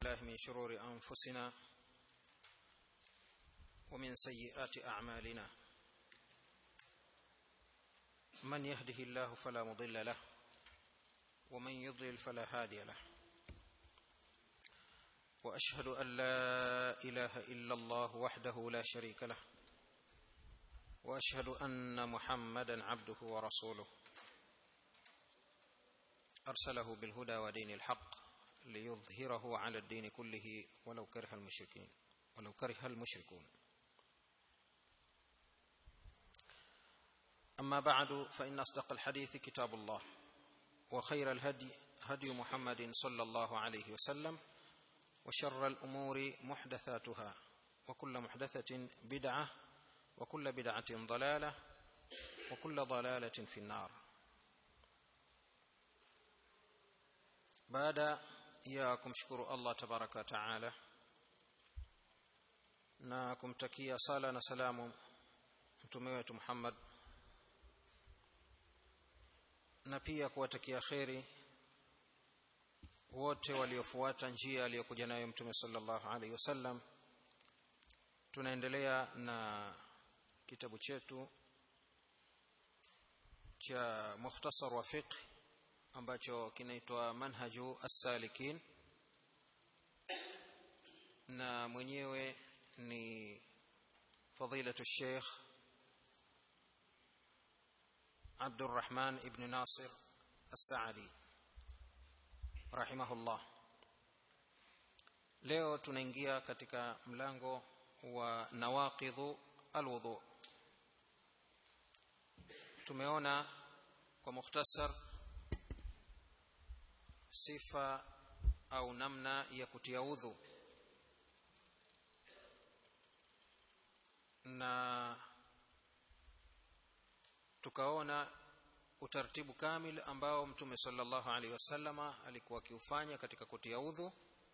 بالله من شرور انفسنا ومن سيئات اعمالنا من يهده الله فلا مضل له ومن يضلل فلا هادي له واشهد ان لا اله الا الله وحده لا شريك له واشهد ان محمدا عبده ورسوله ارسله بالهدى ودين الحق ليظهره على الدين كله ولو كره المشركين ولو كره المشركون اما بعد فان اصدق الحديث كتاب الله وخير الهدي هدي محمد صلى الله عليه وسلم وشر الامور محدثاتها وكل محدثه بدعه وكل بدعه ضلاله وكل ضلاله في النار baada ya kumshukuru Allah tabaraka taala na kumtakia sala na salamu mtume wetu Muhammad na pia kuwatakia kheri wote waliofuata njia aliyokuja nayo mtume sallallahu alaihi wasallam tunaendelea na kitabu chetu cha mukhtasar wa fiqh ambacho kinaitwa manhaju as-salikin na mwenyewe ni fadilatu sheikh Abdurrahman ibn Nasir As-Saadi rahimahullah leo tunaingia katika mlango wa nawaqidhu alwudu tumeona kwa mukhtasar sifa au namna ya kutia udhu na tukaona utaratibu kamil ambao mtume sallallahu alaihi wasallama alikuwa akiufanya katika kutia udhu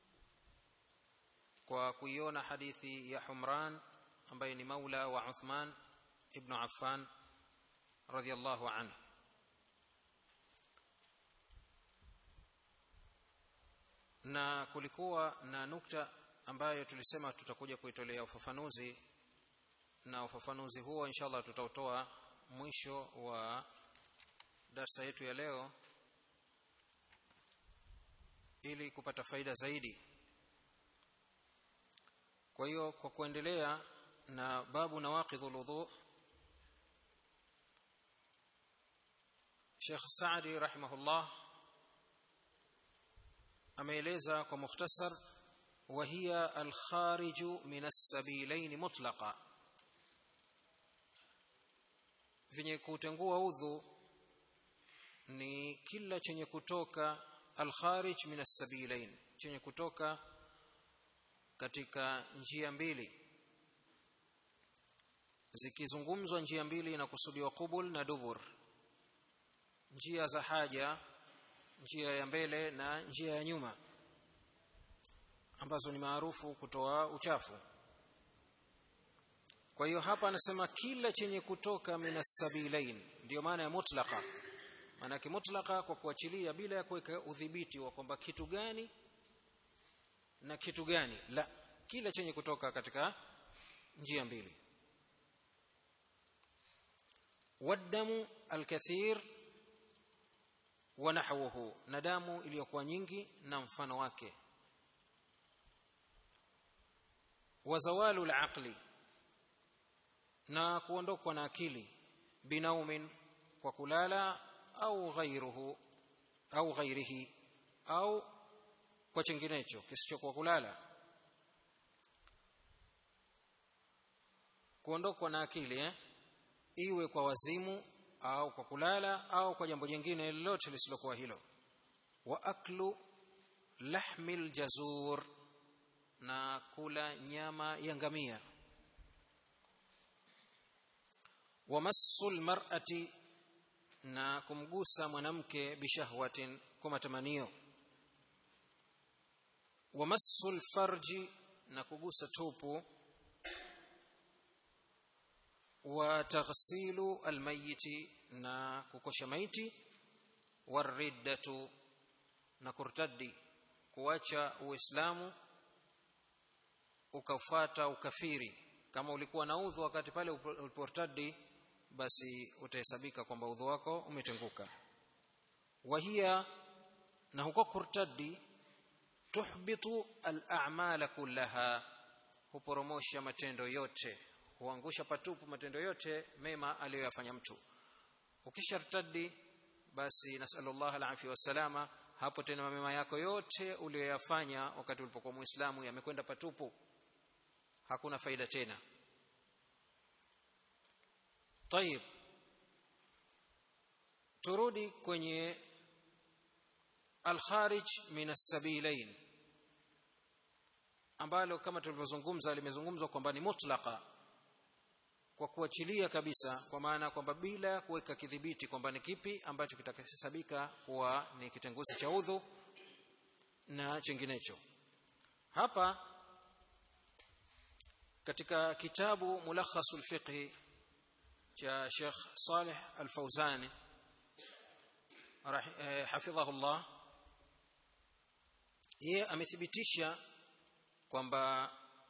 kwa kuiona hadithi ya Humran ambaye ni maula wa Uthman ibn Affan radhiyallahu anhu na kulikuwa na nukta ambayo tulisema tutakuja kuitolea ufafanuzi na ufafanuzi huo inshallah tutautoa mwisho wa darsa yetu ya leo ili kupata faida zaidi kwa hiyo kwa kuendelea na babu nawaqidhul wudhu Sheikh Saadi rahimahullah ameeleza kwa mukhtasar وهي الخارج من السبيلين مطلقا vyenye kutengua udhu ni kila chenye kutoka alkharij min as-sabilain chenye kutoka katika njia mbili zikizungumzwa njia mbili inakusudiwa qubul na dubur njia za haja njia ya mbele na njia ya nyuma ambazo ni maarufu kutoa uchafu kwa hiyo hapa anasema kila chenye kutoka minas sabilain ndio maana ya mutlaqa maana yake mutlaqa kwa kuachilia bila ya kuweka udhibiti wa kwamba kitu gani na kitu gani la kila chenye kutoka katika njia mbili wadamu alkathir wa nahwuhu na damu iliyokuwa nyingi na mfano wake wa zawalu alaqli na kuondokwa na akili binaumin kwa kulala au ghairuhu au ghairihi au kwa chenginecho kisichokuwa kulala kuondokwa na akili eh? iwe kwa wazimu au kwa kulala au kwa jambo jingine lolote lisilokuwa hilo wa aklu lahmil jazur na kula nyama ya ngamia wa massul mar'ati na kumgusa mwanamke bishahwatin kwa matamanio wa massul farji na kugusa tupu wa taghsilu almayiti na kukosha maiti wariddatu na kurtaddi kuacha uislamu ukafuata ukafiri kama ulikuwa na udhu wakati pale uliportadi basi utahesabika kwamba udhu wako umetenguka wahia na huko kurtadi tuhbitu al-a'mala kullaha huporomosha matendo yote huangusha patupu matendo yote mema aliyoyafanya mtu ukishartadi basi nasallallahu alaihi wasalama hapo tena mema yako yote uliyoyafanya wakati ulipokuwa muislamu yamekwenda patupu hakuna faida tena طيب turudi kwenye al-kharij min as-sabilain ambalo kama tulivyozungumza limezungumzwa kwamba ni mutlaqa kwa kuachilia kabisa kwa maana kwamba bila kuweka kidhibiti kwamba ni kipi ambacho kitakahesabika kuwa ni kitenguzi cha udhu na chinginecho hapa katika kitabu mulakhasul fiqh cha Sheikh Saleh Al-Fauzani hafidhahullah yeye amethibitisha kwamba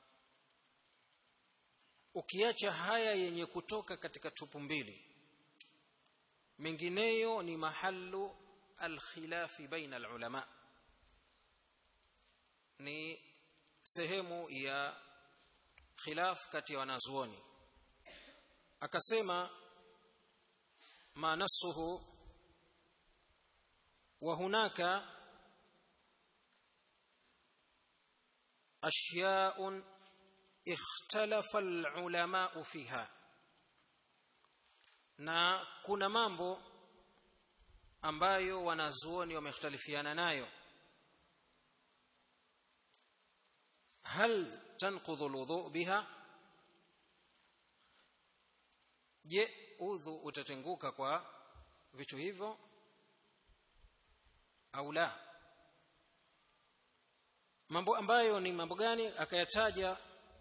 ukiacha haya yenye kutoka katika tupu mbili mengineyo ni mahallu alkhilafi baina alulama ni sehemu ya khilaf kati ya wanazuoni akasema ma nasuhu wa hunaka ashya'un ikhtalafa alulama fiha na kuna mambo ambayo wanazuoni wamekhtalifiana nayo hal tanqudhu alwudu biha je udhu utatenguka kwa vitu hivyo au la mambo ambayo ni mambo gani akayataja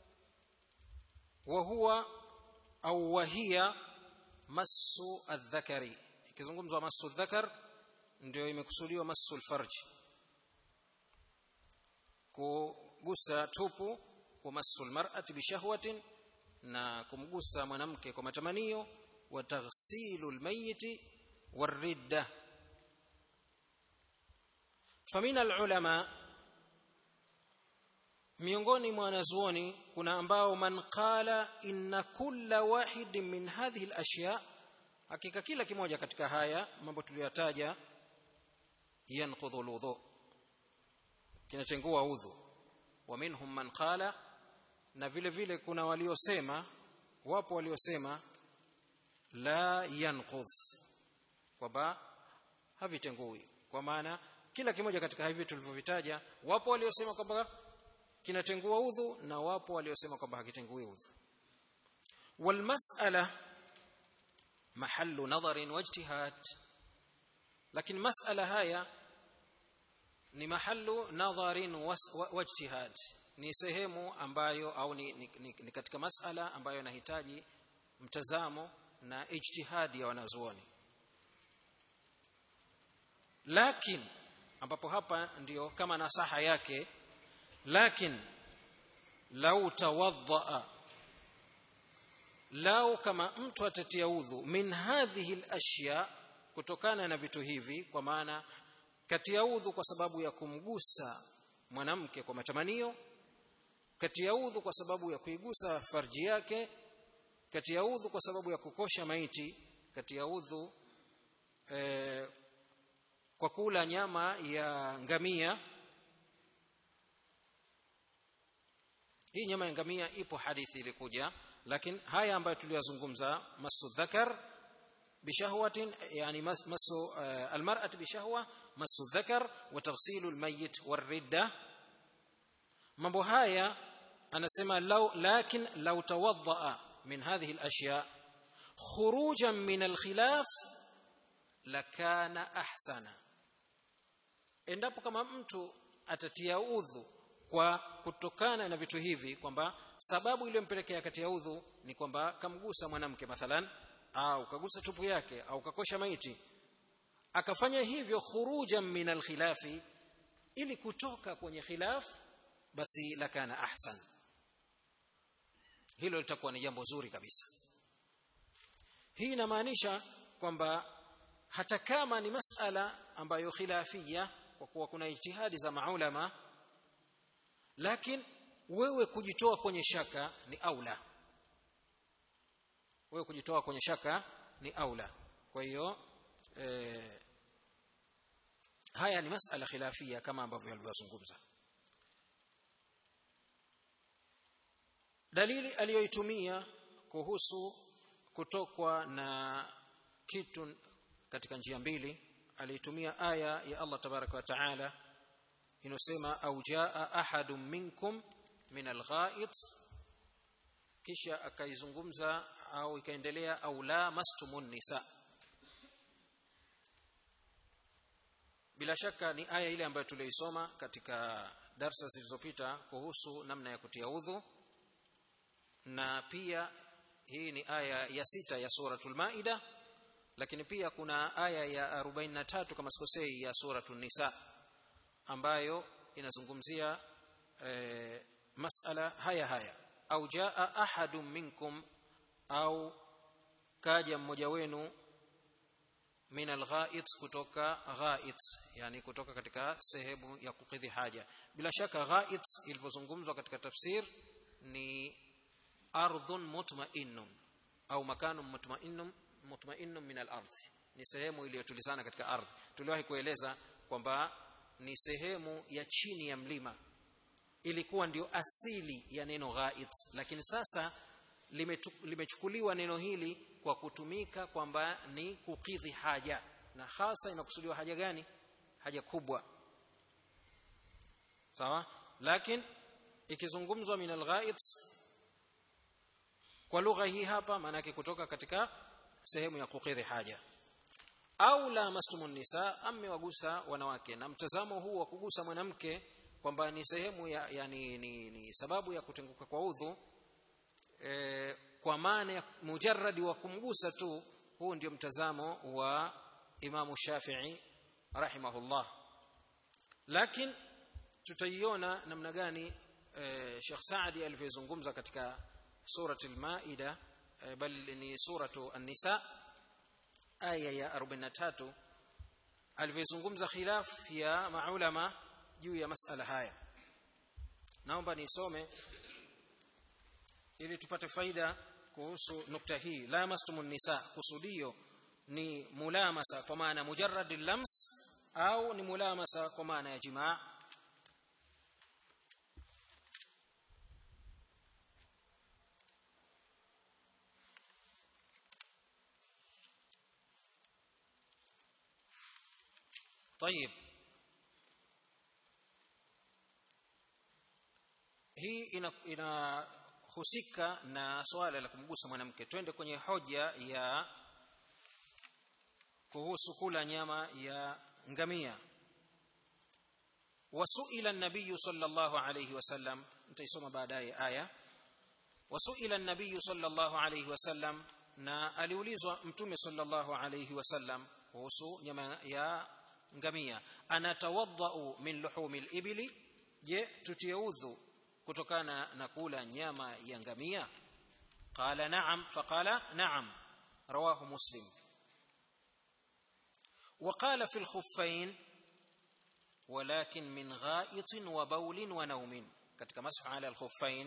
wa huwa au wahia masu adh-dhakari ikizungumzwa masu dhakar ndio imekusudiwa masu al-farji kugusa tupu wa masu al-mar'ati bi shahwatin na kumgusa mwanamke kwa matamanio wa taghsilu al-mayyit war-ridda famina al-ulama miongoni mwa wanazuoni kuna ambao man qala inna kulla wahid min hadhihi al-ashya hakika kila kimoja katika haya mambo tuliyotaja yanqudhu al-wudhu kinachengua udhu wa minhum man qala na vile vile kuna waliosema wapo waliosema la yanqudh kwamba havitengui kwa maana kila kimoja katika hivi tulivyovitaja wapo waliosema kwamba kinatengua udhu na wapo waliosema kwamba hakitengui udhu walmas'ala mahallu nadharin wajtihad lakini mas'ala haya ni mahallu nadharin wajtihad ni sehemu ambayo au ni, ni, ni, ni katika mas'ala ambayo inahitaji mtazamo na ijtihadi ya wanazuoni lakini ambapo hapa ndiyo kama nasaha yake lakin lau tawaddaa lau kama mtu atatia udhu min hadhihi alashya kutokana na vitu hivi kwa maana katia udhu kwa sababu ya kumgusa mwanamke kwa matamanio katia udhu kwa sababu ya kuigusa farji yake katia udhu kwa sababu ya kukosha maiti katia udhu eh, kwa kula nyama ya ngamia hii nyama ya ngamia ipo hadithi ilikuja lakini haya ambayo tuliyozungumza masu dhakar bishahwatin yani masu uh, almar'at bishahwa masu dhakar wa taghsilu almayyit waridda mambo haya anasema law lakin law tawaddaa min hadhihi alashya khurujan min alkhilaf lakana ahsana endapo kama mtu atatia udhu kwa kutokana na vitu hivi kwamba sababu iliyompelekea kati ya udhu ni kwamba kamgusa mwanamke mathalan au kagusa tupu yake au kakosha maiti akafanya hivyo khurujan min alkhilafi ili kutoka kwenye khilaf basi lakana ahsan hilo litakuwa ni jambo zuri kabisa hii inamaanisha kwamba hata kama ni masala ambayo khilafia kwa kuwa kuna ijtihadi za maulama lakini wewe kujitoa kwenye shaka ni aula wewe kujitoa kwenye shaka ni aula kwa hiyo eh, haya ni masala khilafia kama ambavyo alivyozungumza dalili aliyoitumia kuhusu kutokwa na kitu katika njia mbili aliitumia aya ya Allah tabaraka wa taala inosema au jaa ahadun minkum min algha'it kisha akaizungumza au ikaendelea au la mastumun nisa bila shaka ni aya ile ambayo tuliisoma katika darsa zilizopita kuhusu namna ya kutia udhu na pia hii ni aya ya sita ya suratul maida lakini pia kuna aya ya 43 kama sikosei ya suratul nisa ambayo inazungumzia e, masala haya haya au jaa ahadun minkum au kaja mmoja wenu min alghait kutoka ghait yani kutoka katika sehemu ya kukidhi haja bila shaka ghait ilivyozungumzwa katika tafsir ni ardhun mutma'innun au makanun mutma'innun mutma'innun min al-ardh ni sehemu iliyotulizana katika ardhi tuliwahi kueleza kwamba ni sehemu ya chini ya mlima ilikuwa ndio asili ya neno ghait lakini sasa limechukuliwa neno hili kwa kutumika kwamba ni kukidhi haja na hasa inakusudiwa haja gani haja kubwa sawa lakini ikizungumzwa min alghait kwa lugha hii hapa maana yake kutoka katika sehemu ya kukidhi haja au la mastumun nisa amewagusa wanawake na mtazamo huu wa kugusa mwanamke kwamba ni sehemu ya yani ni, ni sababu ya kutenguka kwa udhu e, kwa maana ya mujarradi wa kumgusa tu huu ndio mtazamo wa Imamu Shafi'i rahimahullah lakini tutaiona namna gani e, Sheikh Saadi alivyozungumza katika surati al-Maida e, bali ni suratu an-Nisa aya ya 43 alivyozungumza khilaf ya maulama juu ya masala haya naomba nisome ili tupate faida kuhusu nukta hii la mastumun nisa kusudio ni mulamasa kwa maana mujarrad lams au ni mulamasa kwa maana ya jimaa طيب hii inahusika ina na swala la kumgusa mwanamke twende kwenye hoja ya kuhusu kula nyama ya ngamia wasuila an-nabiy sallallahu alayhi wasallam nitaisoma baadaye aya wasuila an-nabiy sallallahu alayhi wasallam na aliulizwa mtume sallallahu alayhi wasallam kuhusu nyama ya ngamia anatawaddau min luhumi al-ibli je tutie udhu kutokana na kula nyama ya ngamia qala na'am faqala na'am rawahu muslim وقال في الخفين ولكن من غائط وبول ونوم katika mashu ala al-khuffain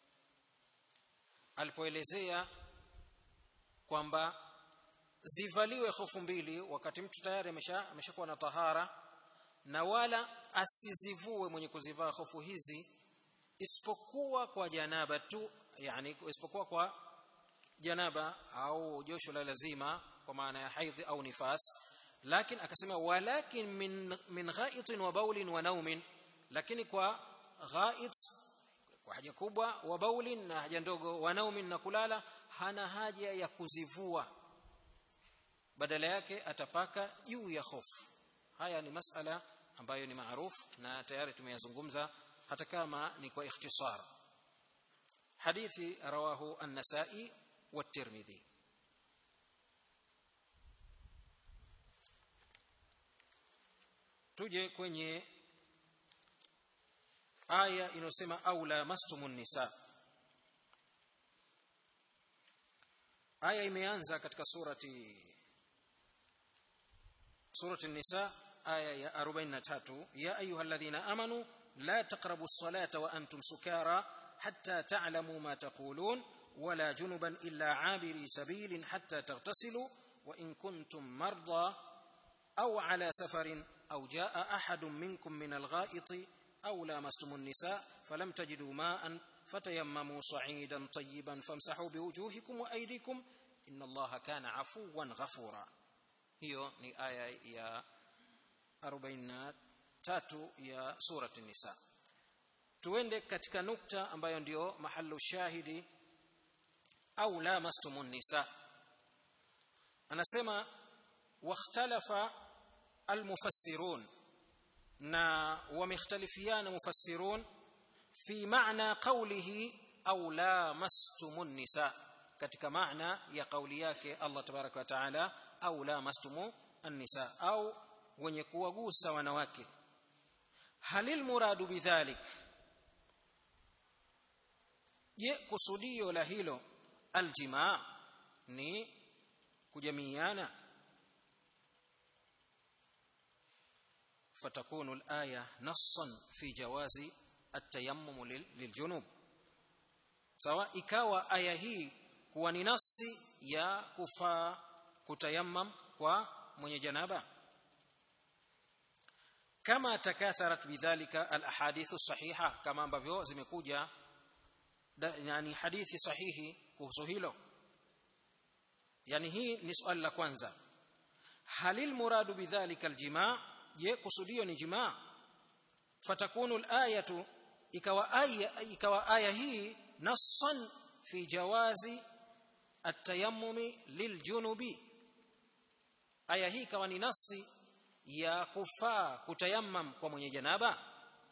alipoelezea kwamba zivaliwe hofu mbili wakati mtu tayari amesha ameshakuwa na tahara na wala asizivue mwenye kuzivaa hofu hizi isipokuwa kwa janaba tu yani isipokuwa kwa janaba au josho la lazima kwa maana ya haidhi au nifas lakini akasema walakin min min ghaitin wa baulin wa naumin lakini kwa ghait kwa haja kubwa wa baulin na haja ndogo wa naumin na kulala hana haja ya kuzivua badala yake atapaka juu ya hofu haya ni masala ambayo ni maarufu na tayari tumeyazungumza hata kama ni kwa ikhtisar hadithi rawahu an-nasa'i wa tirmidhi tuje kwenye aya inayosema aula mastumun nisa aya imeanza katika surati surati nisa aya ya 43 ya ayyuhalladhina amanu la taqrabu as-salata wa antum sukara hatta ta'lamu ma taqulun ولا جنبا إلا عابري سبيل حتى تغتسلوا وإن كنتم مرضى أو على سفر أو جاء أحد منكم من الغائط أو لامستم النساء فلم تجدوا ماء فتيمموا صعيدا طيبا فامسحوا بوجوهكم وأيديكم إن الله كان عفوا غفورا hiyo ni aya ya 43 ya surati nisa tuende katika nukta ambayo ndio mahalu shahidi au lamastumun nisa anasema wakhtalafa almufassirun na wamekhtalifiana mufassirun fi maana qawlihi au lamastumun nisa katika maana ya kauli yake Allah tabaraka wa taala au lamastumu an-nisa au wenye kuwagusa wanawake halil muradu bidhalik je kusudio la hilo aljimaa ni kujamiiana fatakunu alaya nassan fi jawazi atayammum liljunub sawa ikawa aya hii kuwa ni nasi ya kufaa kutayammam kwa mwenye janaba kama takatharat bidhalika alahadithu sahiha kama ambavyo zimekuja yani hadithi sahihi kuhusu hilo yani hii ni swali la kwanza halil muradu bidhalika aljimaa je kusudio ni jimaa fatakunu alayatu ikawa aya ikawa aya hii nassan fi jawazi atayammumi liljunubi aya hii ikawa ni nasi ya kufaa kutayammam kwa mwenye janaba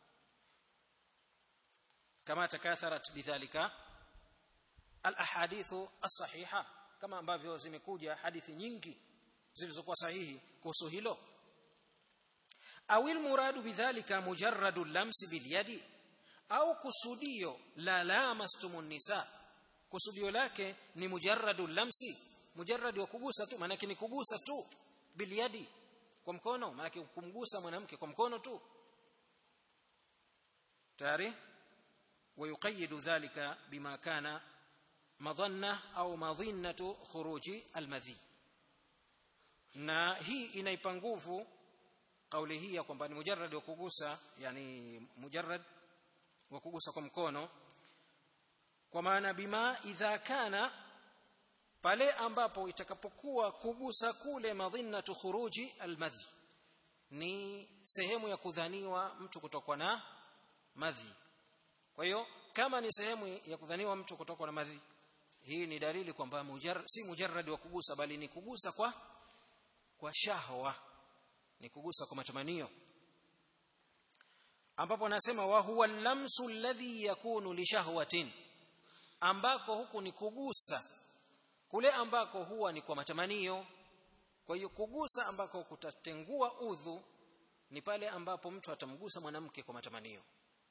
kama takatharat bidhalika alahadithu as-sahiha kama ambavyo zimekuja hadithi nyingi zilizokuwa sahihi kuhusu hilo awil muradu bidhalika mujarradu lamsi bilyadi au kusudio la lamastumun nisa kusudio lake ni mujarradu lamsi mujarrad wa kugusa tu maana ni kugusa tu bilyadi kwa mkono maana kumgusa mwanamke kwa mkono tu tayari ويقيد ذلك بما كان مظنه او مظنه خروج المذي na hii inaipa nguvu kauli hii ya kwamba ni mujarrad wa kugusa yani mujarrad wa kugusa kwa mkono kwa maana bima idha kana pale ambapo itakapokuwa kugusa kule madhinnatu khuruji almadhi ni sehemu ya kudhaniwa mtu kutokwa na madhi kwa hiyo kama ni sehemu ya kudhaniwa mtu kutokwa na madhi hii ni dalili kwamba mujar, si mujarrad wa kugusa bali ni kugusa kwa kwa shahwa ni kugusa kwa matamanio ambapo anasema wa huwa lamsu alladhi yakunu li shahwatin ambako huku ni kugusa kule ambako huwa ni kwa matamanio kwa hiyo kugusa ambako kutatengua udhu ni pale ambapo mtu atamgusa mwanamke kwa matamanio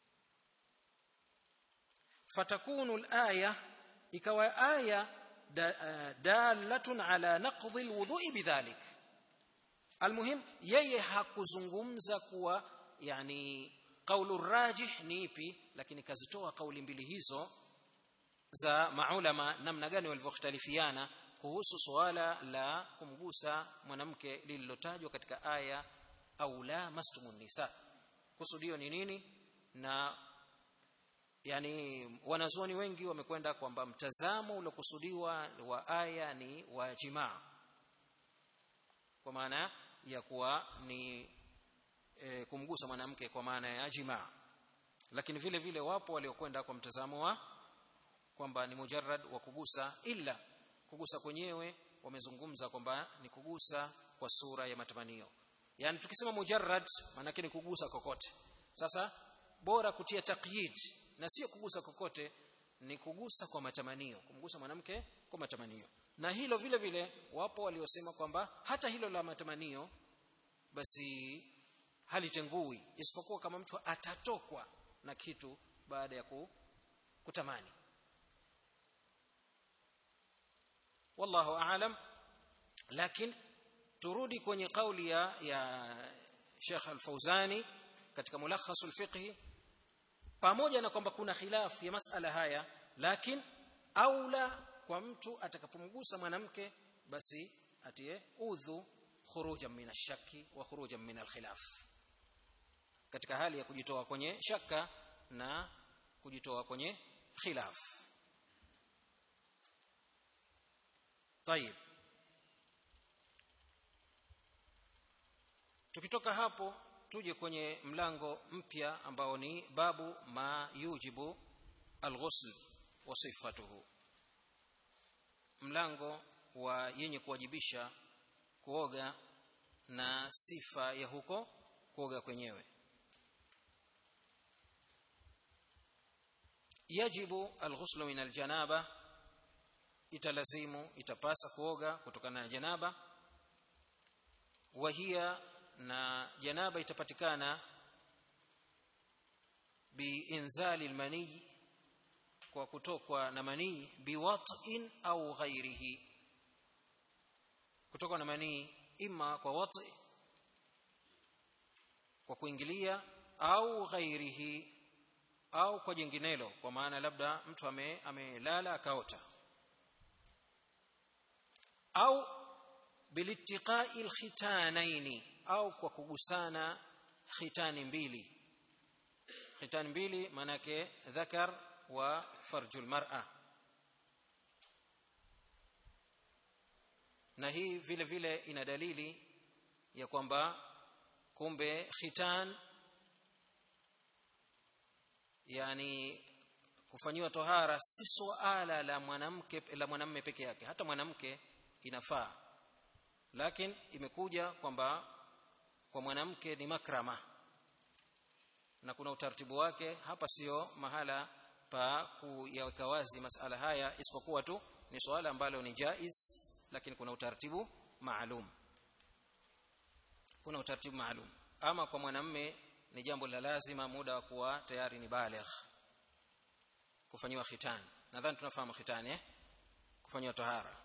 fatakunu alaya ikawa aya dalatun ala naqdi alwudhu'i bidhalik almuhim yeye hakuzungumza kuwa yani qaulu rajih ni ipi lakini kazitoa kauli mbili hizo za maulama namna gani walivyokhtalifiana kuhusu suala la kumgusa mwanamke lililotajwa katika aya au la mastumun nisa kusudio ni nini na yani wanazuoni wengi wamekwenda kwamba mtazamo uliokusudiwa wa aya ni wa jimaa kwa maana ya kuwa ni e, kumgusa mwanamke kwa maana ya jimaa lakini vile vile wapo waliokwenda kwa mtazamo wa kwamba ni mujarrad wa kugusa ila kugusa kwenyewe wamezungumza kwamba ni kugusa kwa sura ya matamanio yani tukisema mujarrad maana ni kugusa kokote sasa bora kutia taqyid na sio kugusa kokote ni kugusa kwa matamanio kumgusa mwanamke kwa matamanio na hilo vile vile wapo waliosema kwamba hata hilo la matamanio basi halitengui isipokuwa kama mtu atatokwa na kitu baada ya kutamani wallahu aalam lakini turudi kwenye kauli ya ya Sheikh Al-Fauzani katika mulakhas al-fiqh pamoja na kwamba kuna khilafu ya masala haya lakini aula kwa mtu atakapomgusa mwanamke basi atie udhu khurujan min ash-shakki wa khurujan min al-khilaf katika hali ya kujitoa kwenye shaka na kujitoa kwenye khilaf طيب tukitoka hapo tuje kwenye mlango mpya ambao ni babu ma yujibu alghusl wa sifatuhu mlango wa yenye kuwajibisha kuoga na sifa ya huko kuoga kwenyewe yajibu alghuslu min aljanaba italazimu itapasa kuoga kutokana na janaba wahia na janaba itapatikana biinzali almani kwa kutokwa na manii biwat'in au ghairihi kutokwa na manii ima kwa wat'i kwa kuingilia au ghairihi au kwa jinginelo kwa maana labda mtu ame amelala akaota au bilittiqai alkhitanaini au kwa kugusana khitani mbili khitani mbili manake dhakar wa farjul mar'a na hii vile vile ina dalili ya kwamba kumbe khitan yani kufanyiwa tohara si suala la mwanamke la mwanamume peke yake hata mwanamke inafaa lakini imekuja kwamba kwa mwanamke ni makrama na kuna utaratibu wake hapa sio mahala pa kuyaweka wazi masala haya isipokuwa tu ni swala ambalo ni jaiz lakini kuna utaratibu maalum kuna utaratibu maalum ama kwa mwanamme ni jambo la lazima muda wa kuwa tayari ni baligh kufanyiwa khitan nadhani tunafahamu khitan eh kufanyiwa tahara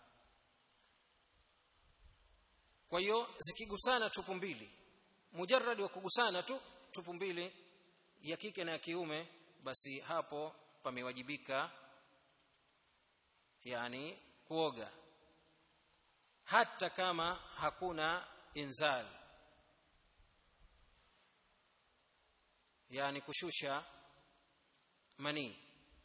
kwa hiyo zikigusana tupu mbili mujarrad wa kugusana tu tupu mbili ya kike na ya kiume basi hapo pamewajibika yani kuoga hata kama hakuna inzal yani kushusha manii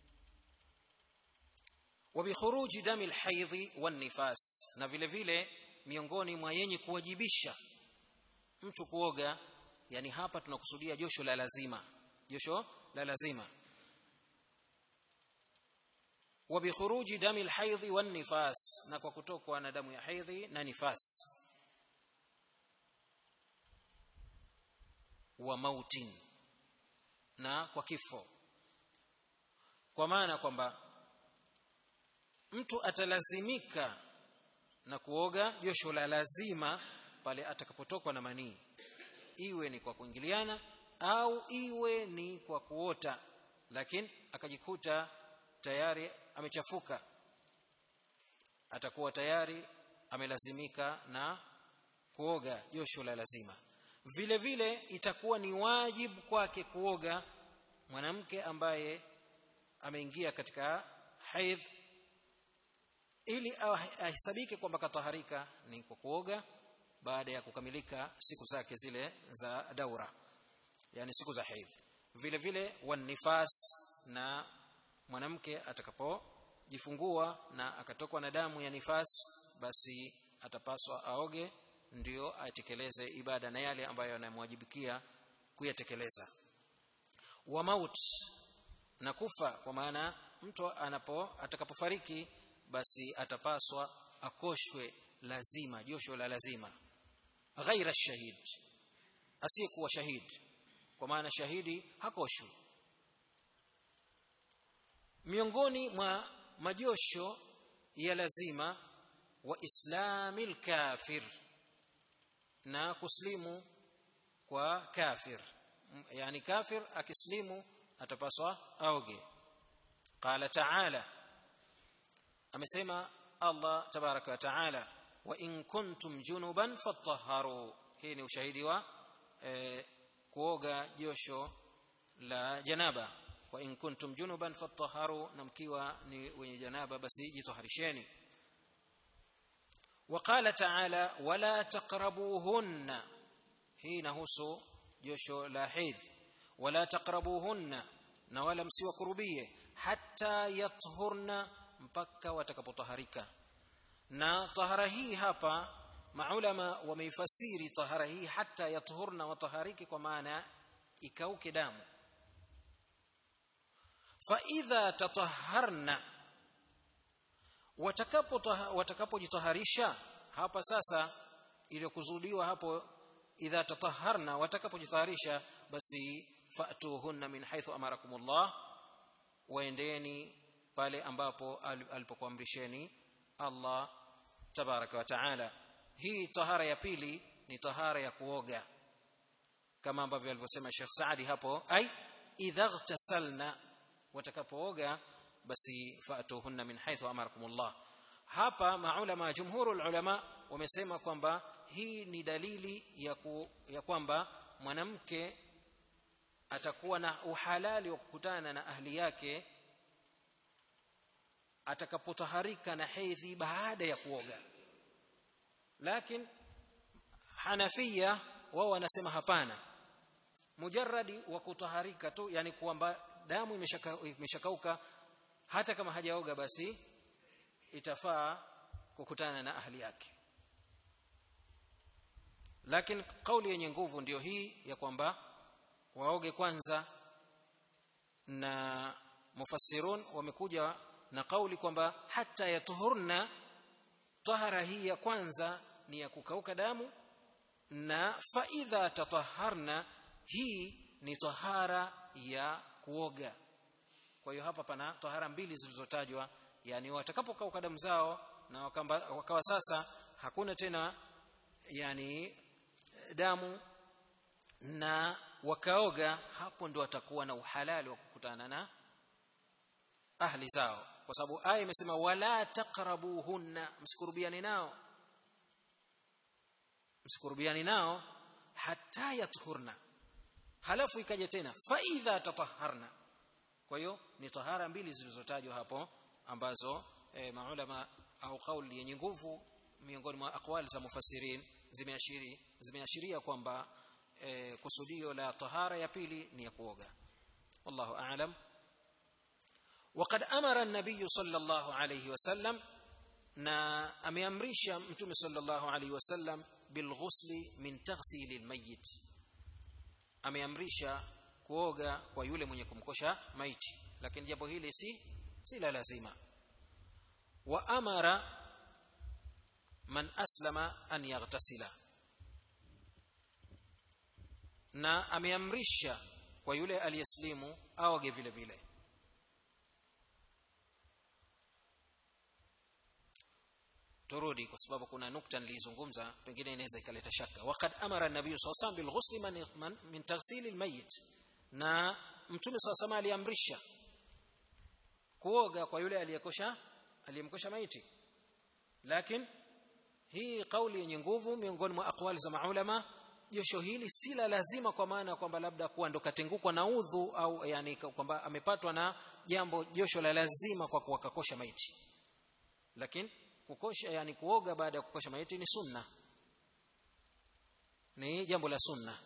وبخروج دم الحيض والنفاس na vile vile miongoni mwa yenye kuwajibisha mtu kuoga yani hapa tunakusudia josho la lazima josho la lazima وبخروج دم الحيض والنفاس na kwa kutokwa na damu ya haidhi na nifas wa mautin na kwa kifo kwa maana kwamba mtu atalazimika na kuoga josho la lazima pale atakapotokwa na manii iwe ni kwa kuingiliana au iwe ni kwa kuota lakini akajikuta tayari amechafuka atakuwa tayari amelazimika na kuoga josho la lazima vile vile itakuwa ni wajibu kwake kuoga mwanamke ambaye ameingia katika haidh ili ahesabike kwamba kataharika ni kwa kuoga baada ya kukamilika siku zake zile za daura yani siku za haidh vile vile wanifas na mwanamke atakapojifungua na akatokwa na damu ya nifas basi atapaswa aoge ndio atekeleze ibada na yale ambayo yanamwajibikia kuyatekeleza wa maut na kufa kwa maana mtu anapo atakapofariki basi atapaswa akoshwe lazima josho la lazima ghaira shahid asiyekuwa shahid kwa maana shahidi hakoshwi miongoni mwa majosho ya lazima wa islamil kafir na kuslimu kwa kafir yani kafir akislimu atapaswa aoge qala ta'ala amesema Allah tabaraka wa taala wa in kuntum junuban fatahharu hii ni ushahidi wa eh, kuoga josho la janaba wa in kuntum junuban fatahharu na mkiwa ni wenye janaba basi jitaharisheni وقال تعالى ولا تقربوهن hii inahusu josho la hedh wala taqrabuhunna na wala msiwakurubie hata yathurna mpaka watakapotaharika na tahara hii hapa maulama wameifasiri tahara hii hata yathurna watahariki kwa maana ikauke damu fa idha tataharna watakapojitaharisha hapa sasa iliyokuzudiwa hapo idha tataharna watakapojitaharisha basi fatuhunna min haythu amarakumullah waendeni pale ambapo alipokuamrisheni Allah tabaraka wa taala hii tahara ya pili ni tahara ya kuoga kama ambavyo alivyosema Sheikh Saadi hapo ai idha ightasalna watakapooga basi fatuhunna min haythu amarakumullah hapa maulama jumhurul ulama wamesema kwamba hii ni dalili ya, ku, ya kwamba mwanamke atakuwa na uhalali wa kukutana na ahli yake atakapotaharika na hedhi baada ya kuoga lakini Hanafia wao wanasema hapana mujarradi wa kutaharika tu yani kwamba damu imeshakauka hata kama hajaoga basi itafaa kukutana na ahli yake lakini kauli yenye nguvu ndiyo hii ya kwamba waoge kwanza na mufassirun wamekuja na kauli kwamba hata yatuhurna tahara hii ya kwanza ni ya kukauka damu na faidha tataharna hii ni tahara ya kuoga kwa hiyo hapa pana tahara mbili zilizotajwa yani watakapokauka damu zao na wakamba, wakawa sasa hakuna tena yani damu na wakaoga hapo ndo watakuwa na uhalali wa kukutana na ahli zao kwa sababu aya imesema wala taqrabuhunna msikurubiani nao msikurubiani nao hata yathurna halafu ikaja tena fa idha tataharna kwa hiyo ni tahara mbili zilizotajwa hapo ambazo e, maulama au kauli yenye nguvu miongoni mwa aqwali za mufassirin zimeashiri zimeashiria kwamba e, kusudio la tahara ya pili ni ya kuoga wallahu aalam وقد امر النبي صلى الله عليه وسلم na ameamrisha mtume sallallahu alaihi wasallam bilghusli min taghsil almayyit ameamrisha kuoga kwa yule mwenye kumkosha maiti lakini jambo hili si si la lazima wa amara man aslama an yaghtasila na ameamrisha kwa yule aliyeslimu aoge vile vile turudi kwa sababu kuna nukta nilizungumza pengine inaweza ikaleta shaka waqad amara nabii sallallahu alayhi wasallam bilghusli min taghsil almayyit na mtume sallallahu alayhi aliamrisha kuoga kwa yule aliyekosha aliyemkosha maiti lakini hii kauli yenye nguvu miongoni mwa aqwali za maulama josho hili si la lazima kwa maana kwamba labda kuwa ndo katengukwa na udhu au yani kwamba amepatwa na jambo josho la lazima kwa kuwakakosha maiti lakini kukosha yani kuoga baada ya kukosha maiti ni sunna ni jambo la sunna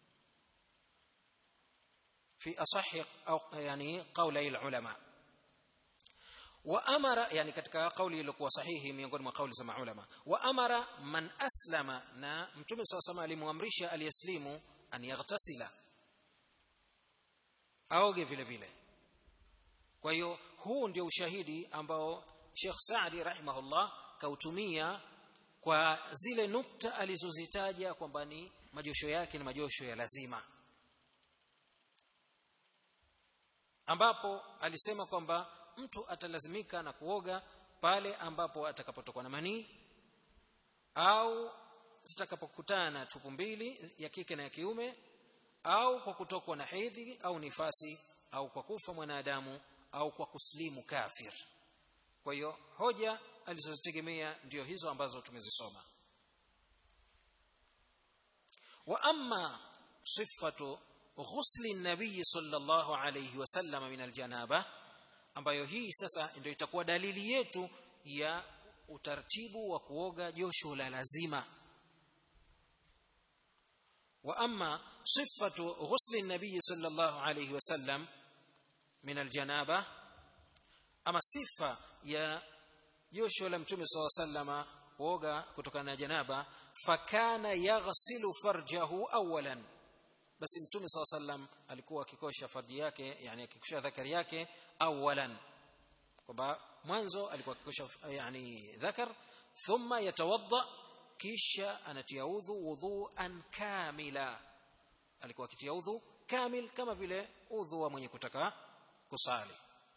fi asahi au yani qawli ulama wa amara yani katika kauli iliyokuwa sahihi miongoni mwa kauli za maulama wa amara man aslama na mtume saw sama alimwamrisha aliyeslimu an yaghtasila aoge vile vile kwa hiyo huu ndio ushahidi ambao Sheikh Saadi rahimahullah kautumia kwa zile nukta alizozitaja kwamba ni majosho yake ni majosho ya lazima ambapo alisema kwamba mtu atalazimika na kuoga pale ambapo atakapotokwa na manii au zitakapokutana tupu mbili ya kike na ya kiume au kwa kutokwa na hedhi au nifasi au kwa kufa mwanadamu au kwa kuslimu kafir kwa hiyo hoja alizozitegemea ndio hizo ambazo tumezisoma wa amma sifatu ghusli nabii sallallahu alayhi wasallam min aljanaba ambayo hii sasa ndio itakuwa dalili yetu ya utaratibu wa kuoga josho la lazima wa amma sifatu ghusli nabii sallallahu alayhi wasallam min aljanaba ama sifa ya josho la mtume saw sallama kuoga kutokana na janaba fakana yaghsilu farjahu awalan basi mtume saw sallam alikuwa akikosha farji yake yani akikosha dhakari yake awalan kwamba mwanzo alikuwa akikosha yani dhakar thumma yatawadda kisha anatia udhu wudhuan kamila alikuwa akitia udhu kamil kama vile udhu wa mwenye kutaka kusali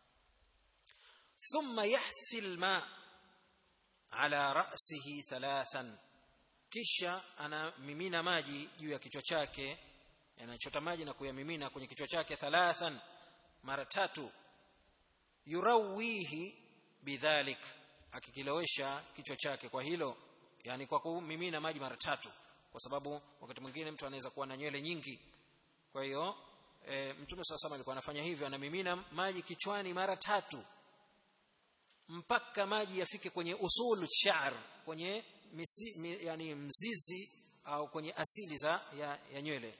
thumma yahthi alma ala ra'sihi thalathan kisha anamimina maji juu ya kichwa chake anachota maji na kuyamimina kwenye kichwa chake thalathan mara tatu yurawihi bidhalik akikilowesha kichwa chake kwa hilo yani kwa kumimina maji mara tatu kwa sababu wakati mwingine mtu anaweza kuwa na nywele nyingi kwa hiyo e, mtume sasa alikuwa anafanya hivyo anamimina maji kichwani mara tatu mpaka maji yafike kwenye usul sha'r kwenye misi, mi, yani mzizi au kwenye asili za ya, ya nywele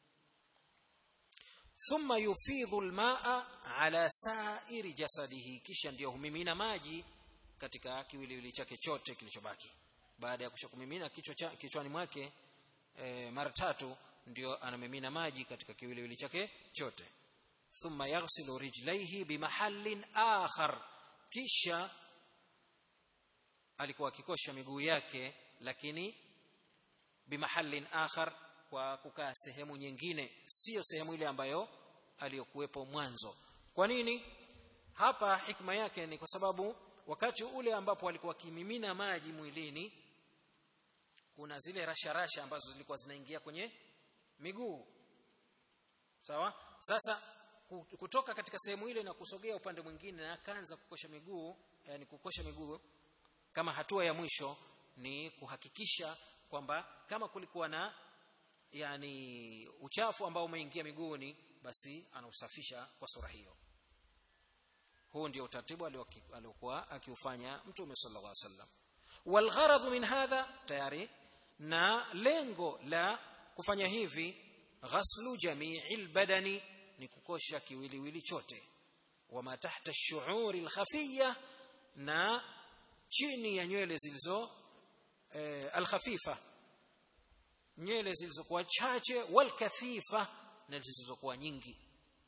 thumma yufidhu almaa ala sa'iri jasadihi kisha ndio humimina maji katika kiwiliwili chake chote kilichobaki baada ya kusha kumimina kichwa cha, kichwani mwake e, mara tatu ndio anamimina maji katika kiwiliwili chake chote thumma yaghsilu rijlaihi bimahallin akhar kisha alikuwa akikosha miguu yake lakini bimahallin akhar kwa kukaa sehemu nyingine sio sehemu ile ambayo aliyokuwepo mwanzo kwa nini hapa hikma yake ni kwa sababu wakati ule ambapo alikuwa akimimina maji mwilini kuna zile rasha rasha ambazo zilikuwa zinaingia kwenye miguu sawa sasa kutoka katika sehemu ile na kusogea upande mwingine na akaanza kukosha miguu yani kukosha miguu kama hatua ya mwisho ni kuhakikisha kwamba kama kulikuwa na yani uchafu ambao umeingia miguuni basi anausafisha kwa sura hiyo huu ndio utaratibu aliokuwa akiufanya mtume sallallahu alaihi wasallam walgharadh min hadha tayari na lengo la kufanya hivi ghaslu jami'il badani ni kukosha kiwiliwili chote wama tahta ash-shu'uri al-khafiyya na chini ya nywele zilizo e, al-khafifa nywele zilizokuwa chache wal kathifa na zilizokuwa nyingi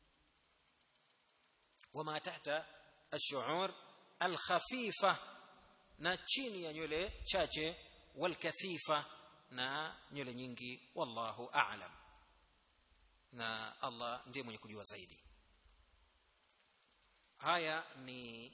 wama tahta ash-shu'ur al-khafifa na chini ya nywele chache wal kathifa na nywele nyingi wallahu a'lam na Allah ndiye mwenye kujua zaidi haya ni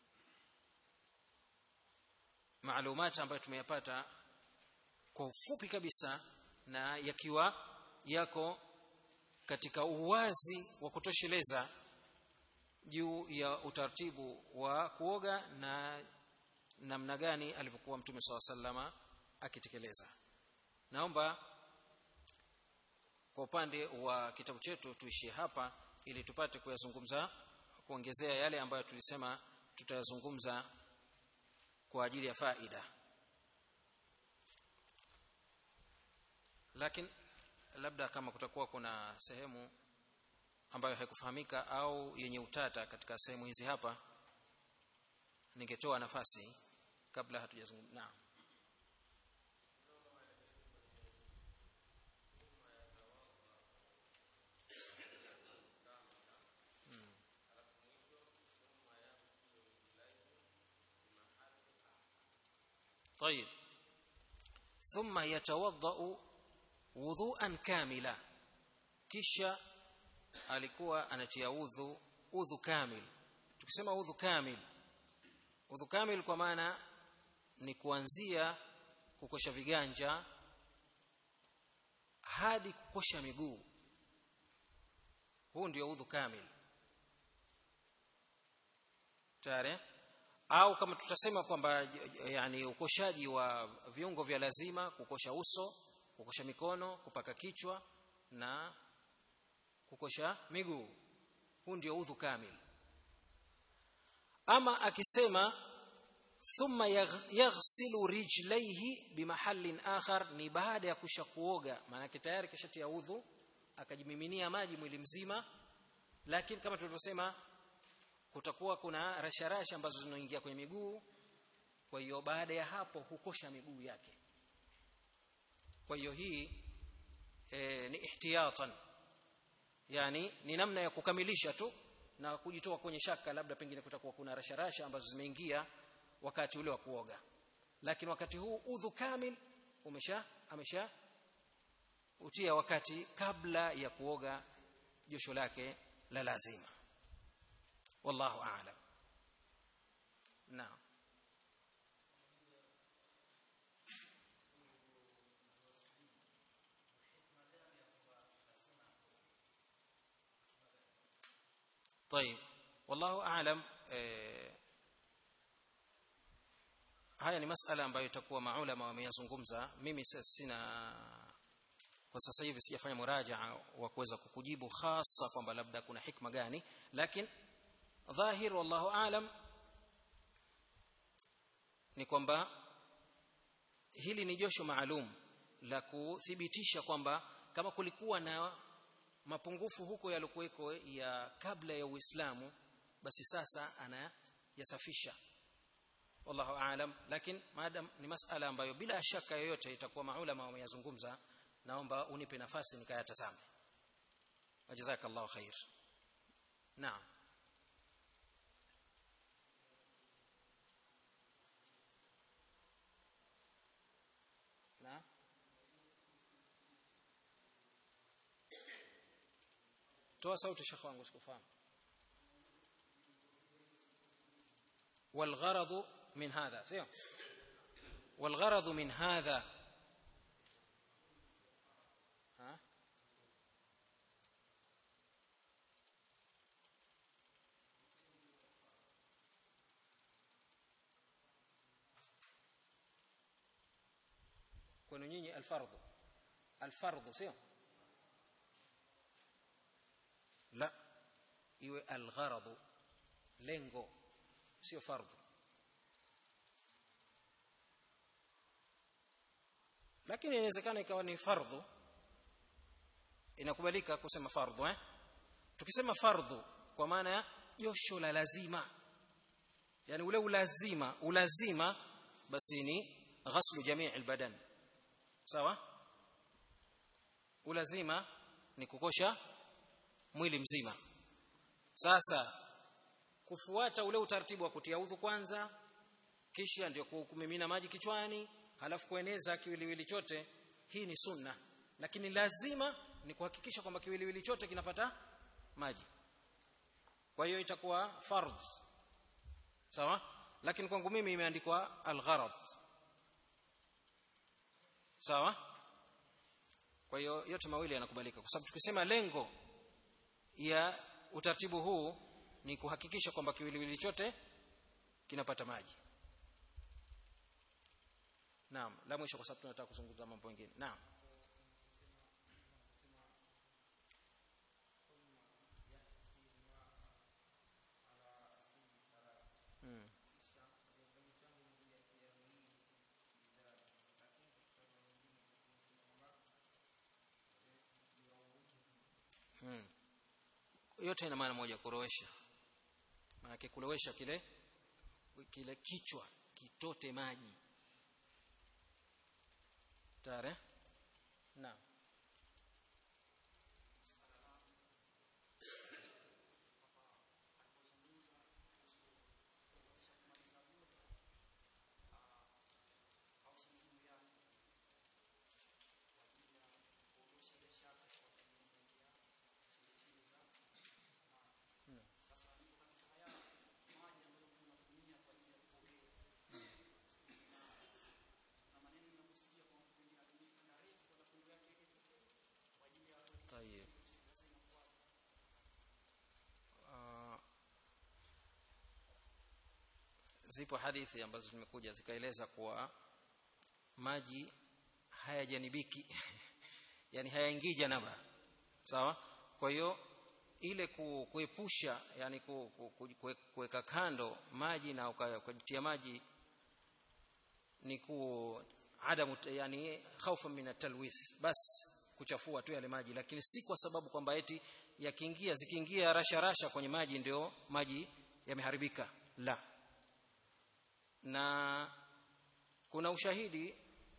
maalumati ambayo tumeyapata kwa ufupi kabisa na yakiwa yako katika uwazi wa kutosheleza juu ya utaratibu wa kuoga na namna gani alivyokuwa mtume swalla sallama akitekeleza naomba kwa upande wa kitabu chetu tuishie hapa ili tupate kuyazungumza kuongezea yale ambayo tulisema tutayazungumza kwa ajili ya faida lakini labda kama kutakuwa kuna sehemu ambayo haikufahamika au yenye utata katika sehemu hizi hapa ningetoa nafasi kabla hatujazungumza naam طيب ثم يتوضا وضوءا كاملا kisha alikuwa anatia udhu udhu kamil tukisema udhu kamil udhu kamil kwa maana ni kuanzia kukosha viganja hadi kukosha miguu huu ndio udhu kamil tayari au kama tutasema kwamba yani ukoshaji wa viungo vya lazima kukosha uso kukosha mikono kupaka kichwa na kukosha miguu huu ndio udhu kamil ama akisema thumma yaghsilu rijlaihi bimahallin akhar ni baada ya kusha kuoga maana tayari kishatia udhu akajimiminia maji mwili mzima lakini kama tulivyosema kutakuwa kuna rasharasha ambazo zinaingia kwenye miguu kwa hiyo baada ya hapo hukosha miguu yake kwa hiyo hii e, ni ihtiyatan yani ni namna ya kukamilisha tu na kujitoa kwenye shaka labda pengine kutakuwa kuna rasharasha ambazo zimeingia wakati ule wa kuoga lakini wakati huu udhu kamil umesha amesha utia wakati kabla ya kuoga josho lake la lazima wallahu a'lam naam طيب والله اعلم haya ni masala ambayo itakuwa maulama wameyazungumza mimi sina kwa sasa hivi sijafanya murajaa wa kuweza kukujibu hasa kwamba labda kuna hikma gani lakini dhahir wallahu alam ni kwamba hili ni josho maalum la kuthibitisha kwamba kama kulikuwa na mapungufu huko yalikuweko ya kabla ya Uislamu basi sasa anayasafisha wallahu aalam lakini madam ni masala ambayo bila shaka yoyote itakuwa maulama wameyazungumza naomba unipe nafasi nikayatazame wajazakallahu khair naam naam toa sauti shekhi wangu sikufahamu والغرض من هذا سيو والغرض من هذا ها kwenu nyinyi alfardhu alfardhu sio la iwe algharadhu lengo sio fardhu lakini inawezekana ikawa ni fardhu inakubalika kusema fardhu eh tukisema fardhu kwa maana ya josho la lazima yani ule ulazima ulazima basi ni ghaslu jamii albadan sawa ulazima ni kukosha mwili mzima sasa kufuata ule utaratibu wa kutia udhu kwanza kisha ndio kumimina maji kichwani halafu kueneza kiwiliwili chote hii ni sunna lakini lazima ni kuhakikisha kwamba kiwiliwili chote kinapata maji kwa hiyo itakuwa fardh sawa lakini kwangu mimi imeandikwa al-gharad sawa kwa hiyo yote mawili yanakubalika kwa sababu tukisema lengo ya utaratibu huu ni kuhakikisha kwamba kiwiliwili chote kinapata maji naam la mwisho kwa sababu tunataka kuzungumza mambo mengine naam hmm. Hmm. yote ina maana moja kurowesha maana kulowesha kile kile kichwa kitote maji tare naam zipo hadithi ambazo zimekuja zikaeleza kuwa maji hayajanibiki yani hayaingii janaba sawa kwa hiyo ile kuepusha yani kuweka kando maji na ukajitia maji ni ku adamu yani khaufa min atalwith bas kuchafua tu yale maji lakini si kwa sababu kwamba eti yakiingia zikiingia rasha rasha kwenye maji ndio maji yameharibika la na kuna ushahidi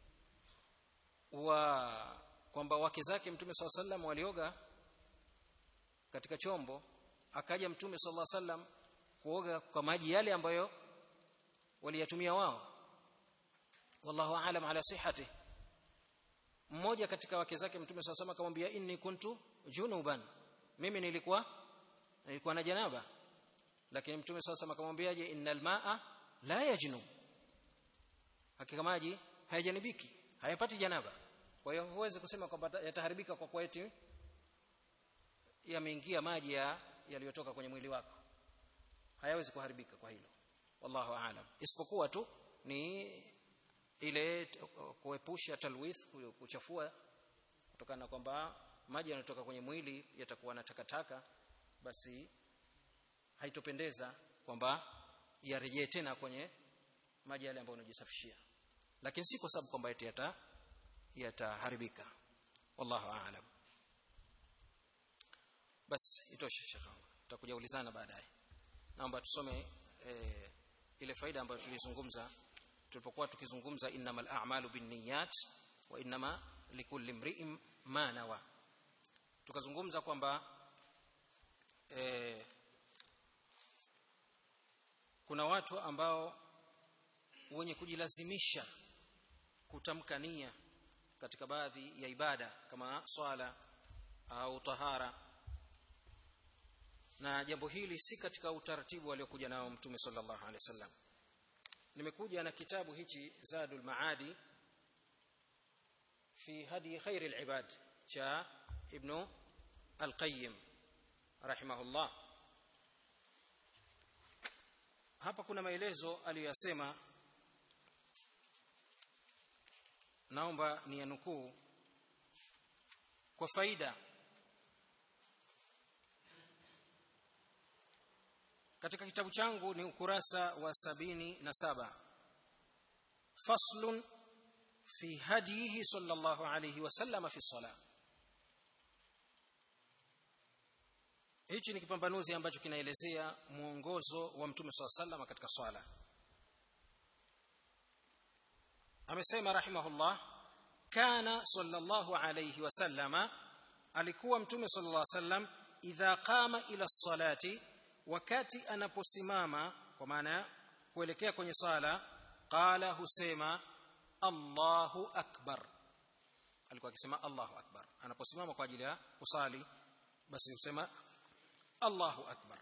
wa kwamba wake zake mtume swalla sallam walioga katika chombo akaja mtume swalla sallam kuoga kwa maji yale ambayo waliyatumia wao wallahu aalam ala sihhati mmoja katika wake zake mtume swalla sallam akamwambia inni kuntu junuban mimi nilikuwa nilikuwa na janaba lakini mtume swalla sallam akamwambiaje innal maa la yajnub hakika maji hayajanibiki hayapati janaba kwa hiyo huwezi kusema kwamba yataharibika kwa kuwa eti yameingia maji ya yaliyotoka kwenye mwili wako hayawezi kuharibika kwa hilo wallahu aalam isipokuwa tu ni ile kuepusha talwith kuchafua kutokana na kwamba maji yanayotoka kwenye mwili yatakuwa na takataka basi haitopendeza kwamba yarejee tena kwenye maji yale ambayo unajisafishia lakini si kwa sababu kwamba eti yata yataharibika wallahu aalam basi itoshe shekha tutakuja ulizana baadaye naomba tusome e, ile faida ambayo tulizungumza tulipokuwa tukizungumza innamal a'malu binniyat wa innama likulli imri'in ma nawa tukazungumza kwamba e, kuna watu ambao wenye kujilazimisha kutamka nia katika baadhi ya ibada kama swala au tahara na jambo hili si katika utaratibu aliokuja nao mtume sallallahu alaihi wasallam nimekuja na kitabu hichi zadul maadi fi hadi khairil ibad cha ibn al-qayyim rahimahullah hapa kuna maelezo aliyosema naomba ni yanukuu kwa faida katika kitabu changu ni ukurasa wa sabini na saba faslun fi hadihi sallallahu alayhi wasallam fi sala hichi ni kipambanuzi ambacho kinaelezea mwongozo wa mtume swalla sallam katika swala amesema rahimahullah kana sallallahu alayhi wasallama alikuwa mtume sallallahu alayhi wasallam idha qama ila salati wakati anaposimama kwa maana kuelekea kwenye sala qala husema Allahu akbar alikuwa akisema Allahu akbar anaposimama kwa ajili ya kusali basi husema Allahu akbar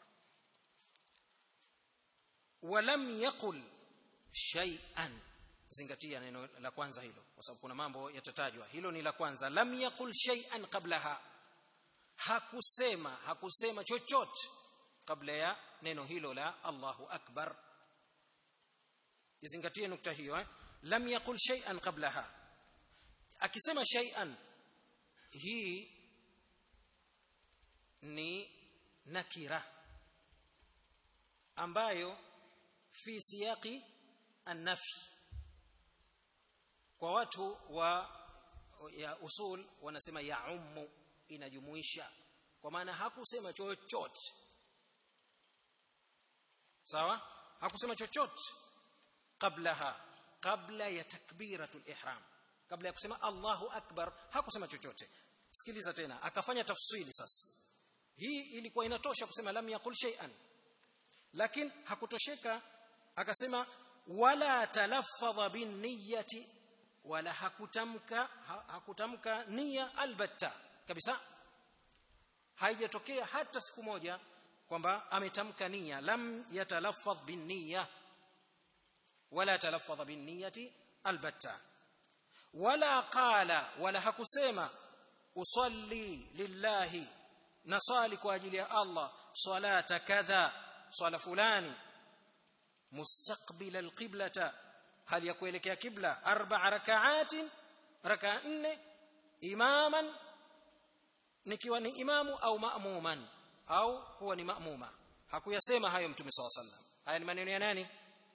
walam yaqul shay'an zingatia neno la kwanza hilo kwa sababu kuna mambo yatatajwa hilo ni la kwanza lam yaqul shay'an qablaha hakusema hakusema chochote kabla ya neno hilo la Allahu akbar izingatie nukta hiyo eh? lam yaqul shay'an qablaha akisema shay'an hii ni nakira ambayo fi siyaqi an-nafi kwa watu wa ya usul wanasema ya ummu inajumuisha kwa maana hakusema chochote sawa hakusema chochote qablaha kabla ya takbiratul ihram kabla ya kusema Allahu akbar hakusema chochote sikiliza tena akafanya tafsiri sasa hii ilikuwa inatosha kusema lam yaqul shay'an lakini hakutosheka akasema wala talaffadha bin niyyati wala hakutamka ha, hakutamka nia albatta kabisa haijatokea hata siku moja kwamba ametamka nia lam yatalaffadh bin niyya wala talaffadh bin niyyati albatta wala qala wala hakusema usalli lillahi nasali kwa ajili ya Allah salata kadha swala fulani mustaqbila alqiblata hali ya kuelekea kibla arba'a raka'atin raka'a nne imaman nikiwa ni imamu au ma'muman au huwa ni ma'muma hakuyasema hayo mtume SAW sallam haya ni maneno ya nani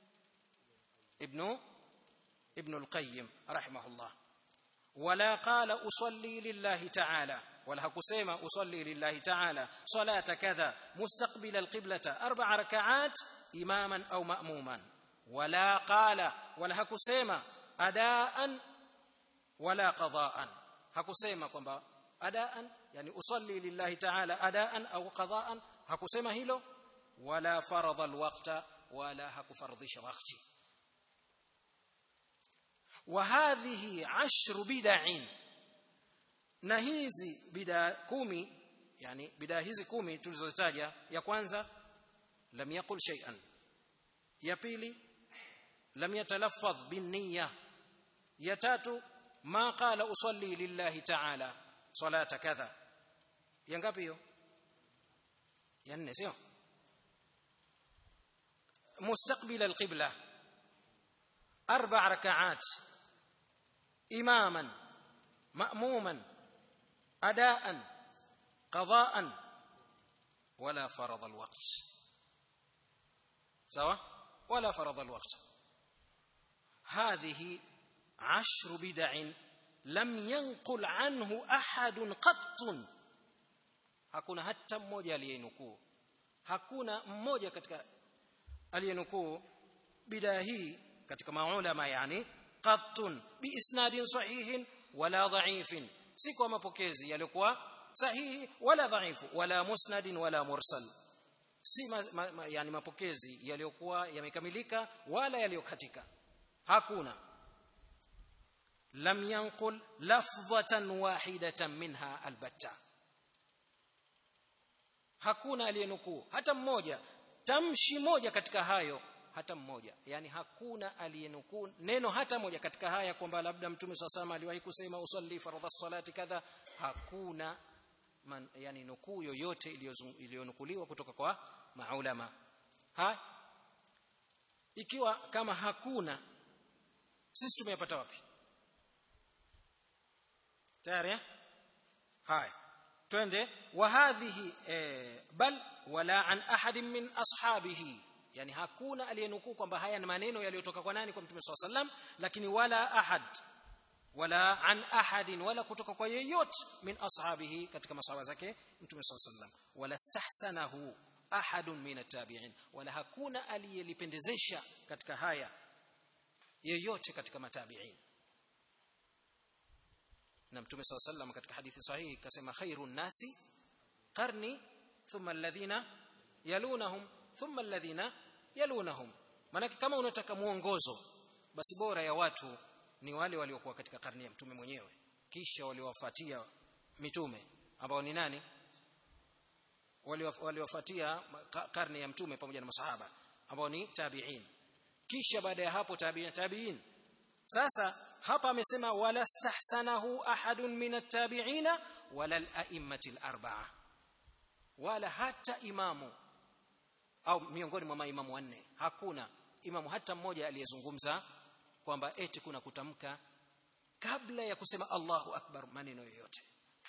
ibnu ibn al-qayyim rahimahullah wala qala usalli lillahi ta'ala wala hakusema usalli lillahi ta'ala salata kadha mustaqbila al-qiblata arba'a rak'at imaman au ma'muman wala qala wala hakusema adaan wala qadaan hakusema kwamba adaan yani usalli lillahi ta'ala adaan au qadaan hakusema hilo wala faradha alwaqta wala hakufardhisha wakati wa hadhihi ashru bid'in na hizi bid'a kumi yani bid'a hizi kumi tulizozitaja ya kwanza lam yaqul shay'an ya pili lam yatalaffadh bin niyya ya tatu ma qala usalli lillahi ta'ala salata kadha ya ngapi hiyo ya nne sio مستقبل القبلة أربع ركعات إماما مأموما أداء قضاء ولا فرض الوقت سواء ولا فرض الوقت هذه عشر بدع لم ينقل عنه أحد قط hakuna hata mmoja aliyenukuu hakuna mmoja katika aliyenukuu bidaa hii katika maulama yani qattun biisnadin sahihin wala dha'ifin si kwa mapokezi yaliokuwa sahihi wala dhaifu wala musnadin wala mursal si ma, ma, ma, yani mapokezi yaliyokuwa yamekamilika wala yaliyokatika hakuna lam yanqul lafdhatan wahidatan minha albatta hakuna aliyenukuu hata mmoja tamshi moja katika hayo hata mmoja yani hakuna aliyenukuu neno hata moja katika haya kwamba labda mtume sasa aliwahi kusema usalli fardha salati kadha hakuna man, yani nukuu yoyote iliyonukuliwa kutoka kwa maulama ha ikiwa kama hakuna sisi tumeyapata wapi tayari haya twende wa hadhihi eh, bal wala an ahadin min ashabihi yani hakuna aliyenukuu kwamba haya ni maneno yaliyotoka kwa nani kwa mtume swalla sallam lakini wala ahad wala an ahadin wala kutoka kwa yeyote min ashabihi katika masahaba zake mtume swalla sallam wala stahsanahu ahadun min atabi'in wala hakuna aliyelipendezesha katika haya yeyote katika matabi'in na mtume swalla sallam katika hadithi sahihi kasema khairun nasi qarni thumma alladhina yalunahum thumma alladhina yalunahum maana kama unataka muongozo basi bora ya watu ni wale waliokuwa katika karne ya mtume mwenyewe kisha waliowafuatia mitume ambao ni nani waliowafuatia karne ya mtume pamoja na masahaba ambao ni tabi'in kisha baada ya hapo tabi'in tabi'in sasa hapa amesema wala stahsanahu ahadun min at-tabi'ina wala al-a'immati al-arba'a wala hata imamu au miongoni mwa maimamu wanne hakuna imamu hata mmoja aliyezungumza kwamba eti kuna kutamka kabla ya kusema Allahu akbar maneno yoyote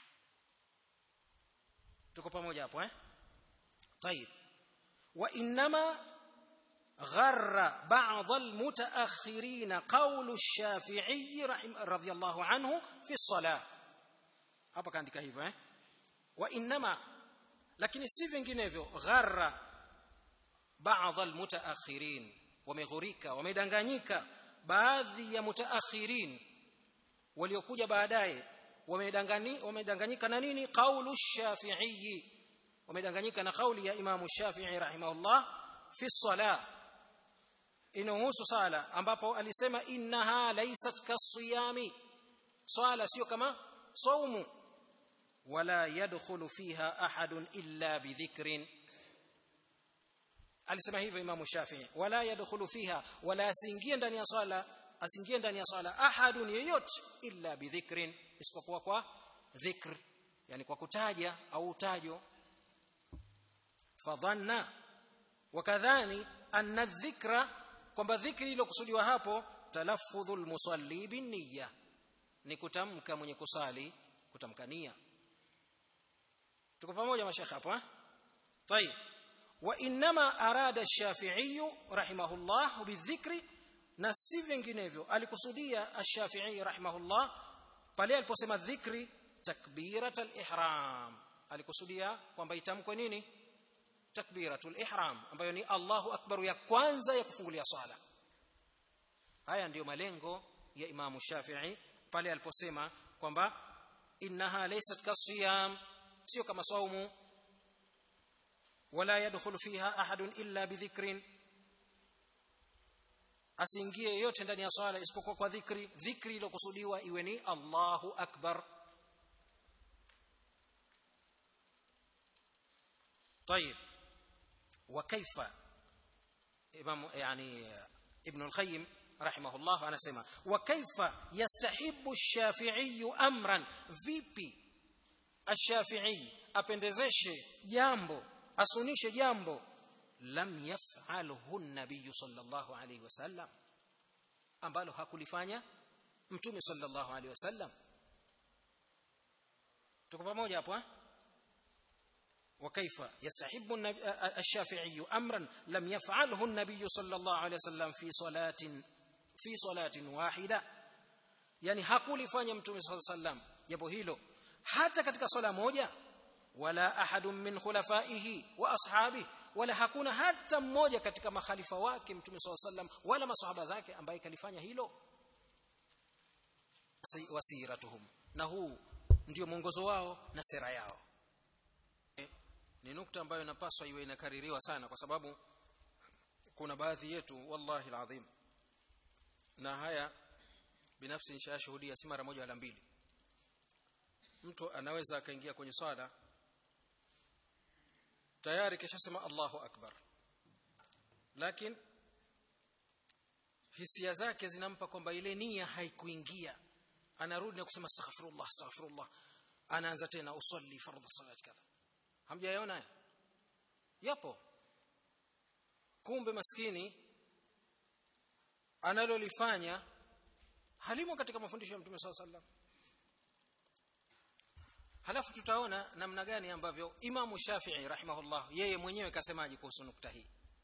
tuko pamoja hapo eh طيب وانما غر بعض المتاخرين قول الشافعي رضي الله عنه في الصلاه hapa kaandika hivyo eh وانما lakini si vinginevyo gharra baadhi almutaakhirin wameghurika wamedanganyika baadhi ya mutaakhirin waliokuja baadaye wamedanganyika na nini qaulu shafi'i wamedanganyika na kauli ya imamu shafi'i rahimahullah fi salah inahusu sala ambapo alisema innaha laysat kasiyami swala sio kama saumu wala yadkhulu fiha ahadun illa bidhikrin alisema hivyo imamu Shafi'i wala yadkhulu fiha wala asingie ndani ya swala asingie ndani ya swala ahadun yeyote illa bidhikrin isipokuwa kwa dhikr yani kwa kutaja au utajo fadhanna wakadhani anna dhikra kwamba dhikri iliyokusudiwa hapo talaffudhul musalli binniya ni kutamka mwenye kusali kutamka nia tuko pamoja mashekhe hapo eh طيب وانما اراد الشافعي رحمه الله بالذكر na si vinginevyo alikusudia ash-Shafi'i rahimahullah pale aliposema dhikri takbiratul ihram alikusudia kwamba itamkwe nini takbiratul ihram ambayo ni Allahu akbar ya kwanza ya kufungulia sala haya ndiyo malengo ya Imamu Shafi'i pale aliposema kwamba innaha laysat kasiyam sio kama saumu wala yadkhulu fiha ahadun illa bidhikrin asiingie yote ndani ya swala isipokuwa kwa dhikri dhikri iliyokusudiwa iwe ni Allahu akbar طيب وكيف امام يعني ابن القيم رحمه الله anasema وكيف يستحب الشافعي امرا vipi الشافعي apendezeshe jambo asunishe jambo lam yaf'alhu an-nabiy sallallahu alayhi wasallam ambalo hakulifanya mtume sallallahu alayhi wasallam tuko pamoja hapo eh وكيف يستحب الشافعي امرا لم يفعله النبي صلى الله عليه وسلم في صلاه في صلاه واحده yani hakulifanya mtume صلى الله عليه وسلم jambo hilo hata katika swala moja wala ahadun min khulafaihi wa ashabihi wala hakuna hata mmoja katika makhalifa wake mtume SAW sallam wala masahaba zake ambaye kalifanya hilo wasiratuhum na huu ndio mwongozo wao na sera yao e, ni nukta ambayo inapaswa iwe inakaririwa sana kwa sababu kuna baadhi yetu wallahi alazim na haya binafsi nishashuhudia si mara moja wala mbili mtu anaweza akaingia kwenye swala tayari kisha sema Allahu akbar lakini hisia zake zinampa kwamba ile nia haikuingia anarudi na kusema astaghfirullah astaghfirullah anaanza tena usalli fardhu salat kadha hamjaona haya yapo kumbe maskini analolifanya halimo katika mafundisho ya Mtume SAW sallam halafu tutaona namna gani ambavyo Imamu Shafi'i rahimahullah yeye mwenyewe kasemaje kuhusu nukta hii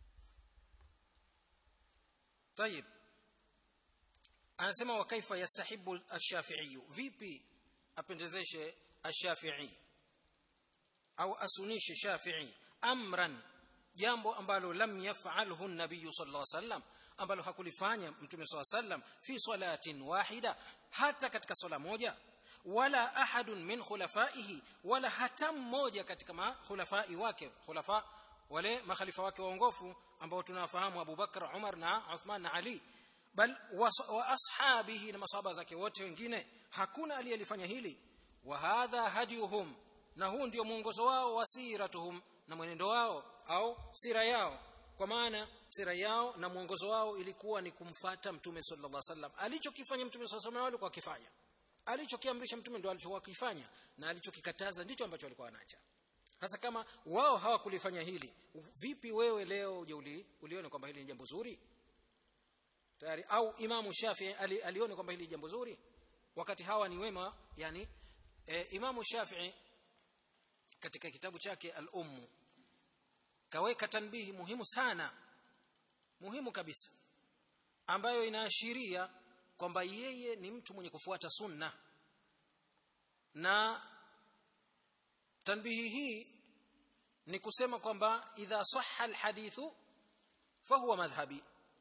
طيب anasema wa kaifa yastahibu ash-Shafi'i vipi apendezeshe ash-Shafi'i au asunishe Shafi'i amran jambo ambalo lam yaf'alhu an-nabiy sallallahu alayhi wasallam ambalo hakulifanya mtume sallallahu alayhi wasallam fi salatin wahida hata katika swala moja wala ahadun min khulafaihi wala hata mmoja katika makhulafai wake khulafa wale makhalifa wake waongofu ambao tunawafahamu Abu Bakar Umar na Uthman na Ali bal wa ashabihi na masahaba zake wote wengine hakuna aliyelifanya hili wa hadha hadiyuhum na huu ndio mwongozo wao wasiratuhum na mwenendo wao au sira yao kwa maana sira yao na mwongozo wao ilikuwa ni kumfata mtume sallallahu alaihi wasallam alichokifanya mtume sallallahu alaihi wasallam walikuwa wakifanya alichokiamrisha mtume ndio alichokuwa kifanya na alichokikataza ndicho ambacho walikuwa wanaacha sasa kama wao hawakulifanya hili vipi wewe leo uje uli, ulione kwamba hili ni jambo zuri tayari au imamu Shafi'i ali, alione kwamba hili ni jambo zuri wakati hawa ni wema yani e, imamu Shafi'i katika kitabu chake al-Umm kaweka tanbihi muhimu sana muhimu kabisa ambayo inaashiria kwamba yeye ni mtu mwenye kufuata sunna na tanbihi hii ni kusema kwamba idha sahha alhadithu fahuwa madhhabi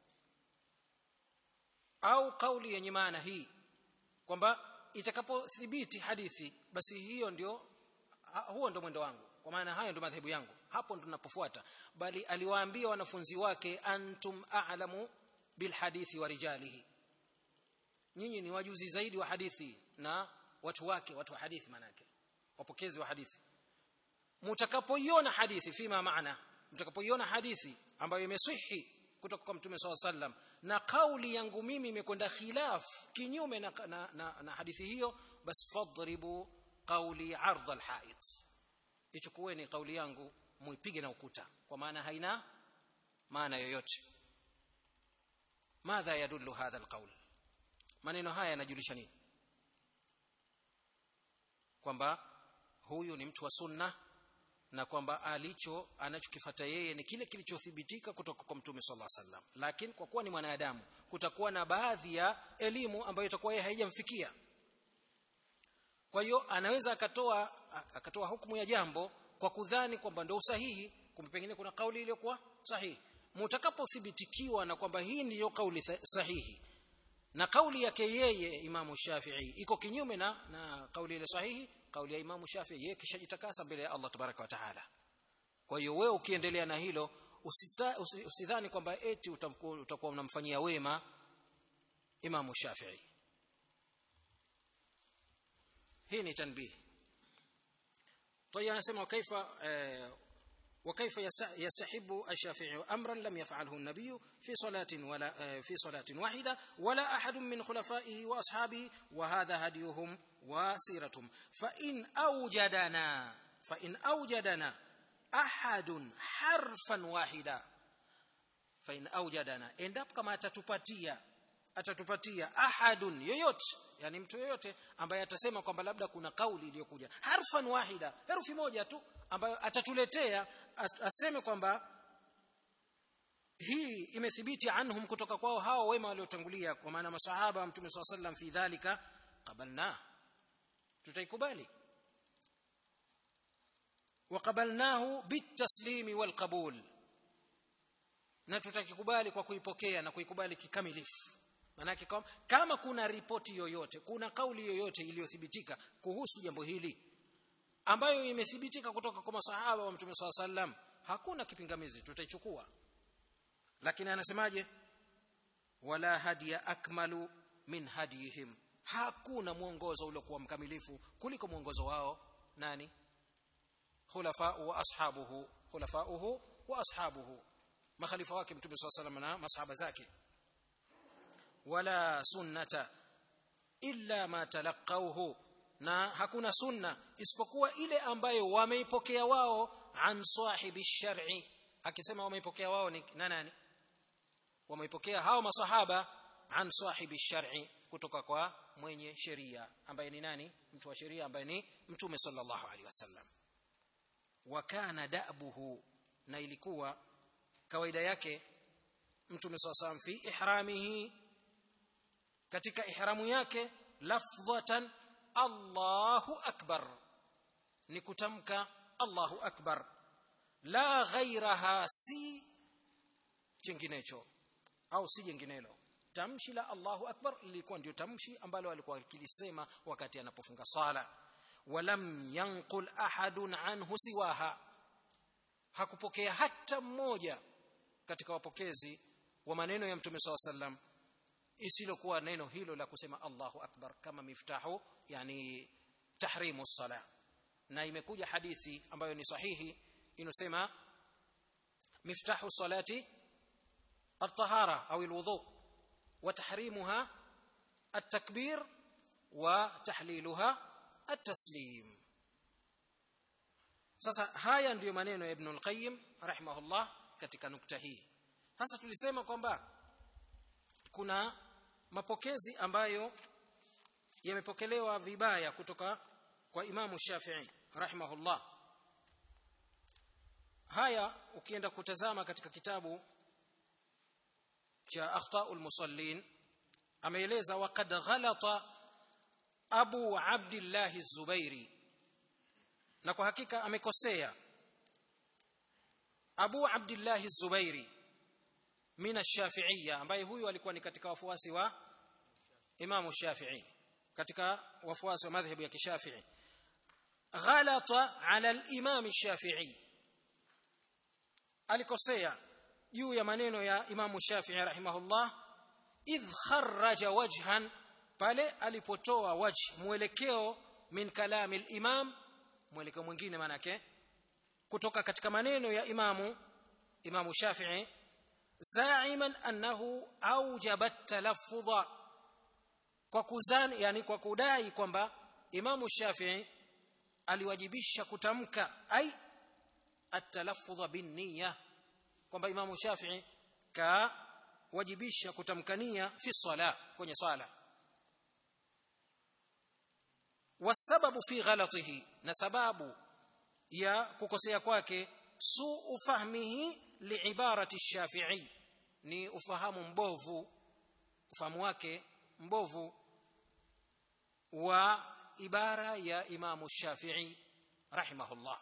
au kauli yenye maana hii kwamba itakapothibiti hadithi basi hiyo ndio huo ndio mwendo wangu kwa maana hayo ndio madhehebu yangu hapo ndo tunapofuata bali aliwaambia wanafunzi wake antum a'lamu bilhadithi wa rijalihi nyinyi ni wajuzi zaidi wa hadithi na watu wake watu wa hadithi manake wapokezi wa hadithi mtakapoiona hadithi fima maana mtakapoiona hadithi ambayo imesihi kutoka kwa mtume SAW sallam na kauli yangu mimi imekwenda khilaf kinyume na, na, na, na hadithi hiyo bas fadribu qawli ardh alhait ichukueni kauli yangu muipige na ukuta kwa maana haina maana yoyote madha yadullu hadha alqaul maneno haya yanajulisha nini kwamba huyu ni mtu wa sunna na kwamba alicho anachokifata yeye ni kile kilichothibitika kutoka kwa mtume sallallahu alaihi wasallam lakini kwa kuwa ni mwanadamu kutakuwa na baadhi ya elimu ambayo itakuwa yeye haijamfikia kwa hiyo anaweza akatoa akatoa hukumu ya jambo kwa kudhani kwamba ndio usahihi kumbe pengine kuna kauli iliyokuwa sahihi mutakapothibitikiwa na kwamba hii ndiyo kauli sahihi na kauli yake yeye imamu Shafi'i iko kinyume na na kauli ile sahihi kauli ya imamu Shafi'i yeye kishajitakasa mbele ya Allah tabaraka wa taala kwa hiyo wewe ukiendelea na hilo usita, usidhani kwamba eti utakuwa unamfanyia wema imamu Shafi'i hii ni tanbih طيب anasema kaifa وكيف يستحب الشافعي امرا لم يفعله النبي في صلاه ولا في صلاه واحده ولا احد من خلفائه واصحابه وهذا هديهم وسيرتهم فان اوجدنا فان اوجدنا احد حرفا واحدا فان اوجدنا endapo kama atatupatia atatupatia ahadun yoyote yani mtu yoyote ambaye atasema kwamba labda kuna kauli iliyokuja harfan wahida herufi moja tu ambayo atatuletea aseme kwamba hii imethibiti anhum kutoka kwao hao wema waliotangulia kwa maana masahaba wa mtume swalla sallam fi dhalika qabalna tutaikubali وقبلناه بالتسليم والقبول na tutakikubali kwa kuipokea na kuikubali kikamilifu manake kama kuna ripoti yoyote kuna kauli yoyote iliyothibitika kuhusu jambo hili ambayo imethibitika kutoka kwa masahaba wa mtume swalla sallam hakuna kipingamizi tutaichukua lakini anasemaje wala hadiya akmalu min hadihim hakuna mwongozo uliokuwa mkamilifu kuliko mwongozo wao nani khulafa'u wa ashabuhu khulafa'uhu wa ashabuhu makhalifa wake mtume swalla sallam na masahaba zake wala sunnata illa ma talaqawhu na hakuna sunna isipokuwa ile ambayo wameipokea wao an sahibi shar'i akisema wameipokea wao ni na nani wameipokea hao masahaba an sahibi shar'i kutoka kwa mwenye sheria ambaye ni nani mtu wa sheria ambaye ni mtume sallallahu alaihi wasallam wa kana da'buhu na ilikuwa kawaida yake mtume sallallahu fi ihramihi katika ihramu yake lafdhatan Allahu akbar ni kutamka Allahu akbar la ghairaha si jinginecho au si jinginelo tamshi la Allahu akbar lilikuwa ndio tamshi ambalo alikuwa akilisema wakati anapofunga sala walam yanqul ahadun anhu siwaha hakupokea hata mmoja katika wapokezi wa maneno ya mtume SAW sallam isilokuwa neno hilo la kusema Allahu akbar kama miftahu yani tahrimu sala na imekuja hadithi ambayo ni sahihi inosema miftahu salati at-tahara au al-wudu wa tahrimuha at-takbir wa tahliluha at-taslim sasa haya ndiyo maneno ya Ibn al-Qayyim rahimahullah katika nukta hii sasa tulisema kwamba kuna mapokezi ambayo yamepokelewa vibaya kutoka kwa Imamu Shafi'i rahimahullah haya ukienda kutazama katika kitabu cha Akhtaul Musallin ameeleza waqad ghalata Abu Abdullah Az-Zubairi na kwa hakika amekosea Abu Abdullah Az-Zubairi min ash-Shafi'iyya ambaye huyu alikuwa ni katika wafuasi wa Imamu Shafi'i katika wafuasi wa madhhabu ya Kishafi'i ghalata ala al-Imam Shafi'i alikosea juu ya maneno ya Imamu Shafi'i rahimahullah idh kharraja wajhan pale alipotoa wajh mwelekeo min kalami al-Imam mwelekeo mwingine manake kutoka katika maneno ya Imamu Imamu Shafi'i zaiman annahu aujaba talaffudha kwa kuzani yani kwa kudai kwamba Imamu Shafi'i aliwajibisha kutamka ai at-talaffudha bin niyya kwamba Imamu Shafi'i ka wajibisha kutamkania fi sala kwenye sala wasababu fi ghalatihi na sababu ya kukosea kwake suu fahmihi liibarati shafi'i ni ufahamu mbovu ufahamu wake mbovu wa ibara ya imamu shafi'i rahimahullah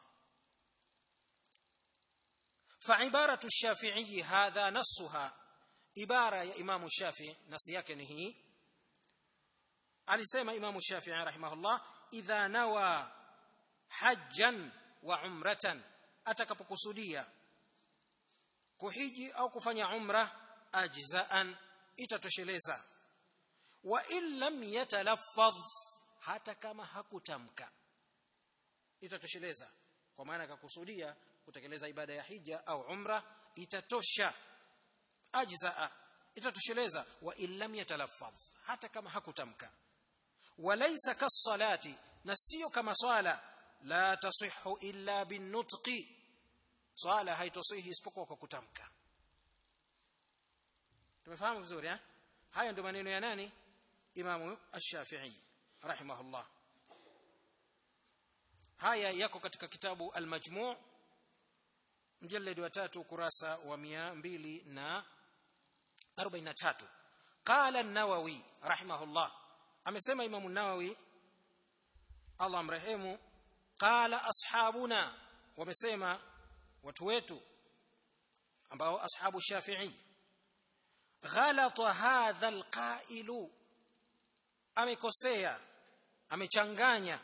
فعباره الشافعي هذا نصها عباره يا امام الشافعي نص yake ni hii alisema imamu shafi'i rahimahullah idha nawa hajjan wa umratan atakapokusudia kuhiji au kufanya umra ajzaan itatosheleza wa in lam yatalaffadh hata kama hakutamka itatosheleza kwa maana akakusudia kutekeleza ibada ya hija au umra itatosha ajzaa itatosheleza wa in lam yatalaffadh hata kama hakutamka walaysa kasalati na sio kama swala la tasihhu illa binutqi swala haitosihi isipokuwa kwa kutamka tumefahamu vizuri eh haya ndio maneno ya nani imamu ash-shafi'i rahimahullah haya yako katika kitabu al-majmu' mjallad wa tatu kurasa wa 243 qala an-nawawi rahimahullah amesema imamu an-nawawi Allah amrehemu qala ashabuna wamesema watu wetu ambao ashabu shafi'i ghalata hadha alqailu amekosea amechanganya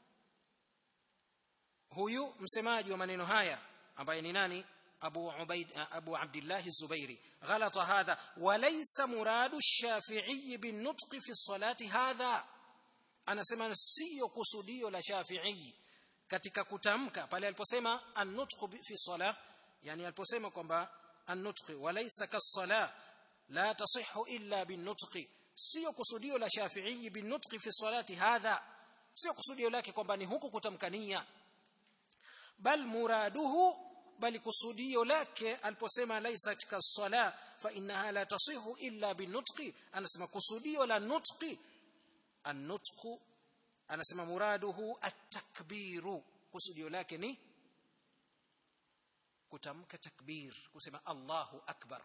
huyu msemaji wa maneno haya ambaye ni nani abu ubaid abu abdullah az-zubairi ghalata hadha wa laysa muradu ash-shafi'i bin-nutq fi as-salati hadha anasema sio kusudio la shafi'i katika kutamka pale aliposema an-nutq fi salah yani aliposema kwamba an-nutq walaysa kas-salah la tasihhu illa bin-nutq sio kusudio la shafi'i bin-nutq fi salati hadha sio kusudio lake kwamba ni huku kutamkania bal muraduhu bali kusudio lake aliposema laysa kas-salah fa innaha la tasihhu illa bin-nutq anasema kusudio la nutqi an-nutq anasema muraduhu at-takbiru kusudio lake ni kutamka takbir kusema Allahu akbar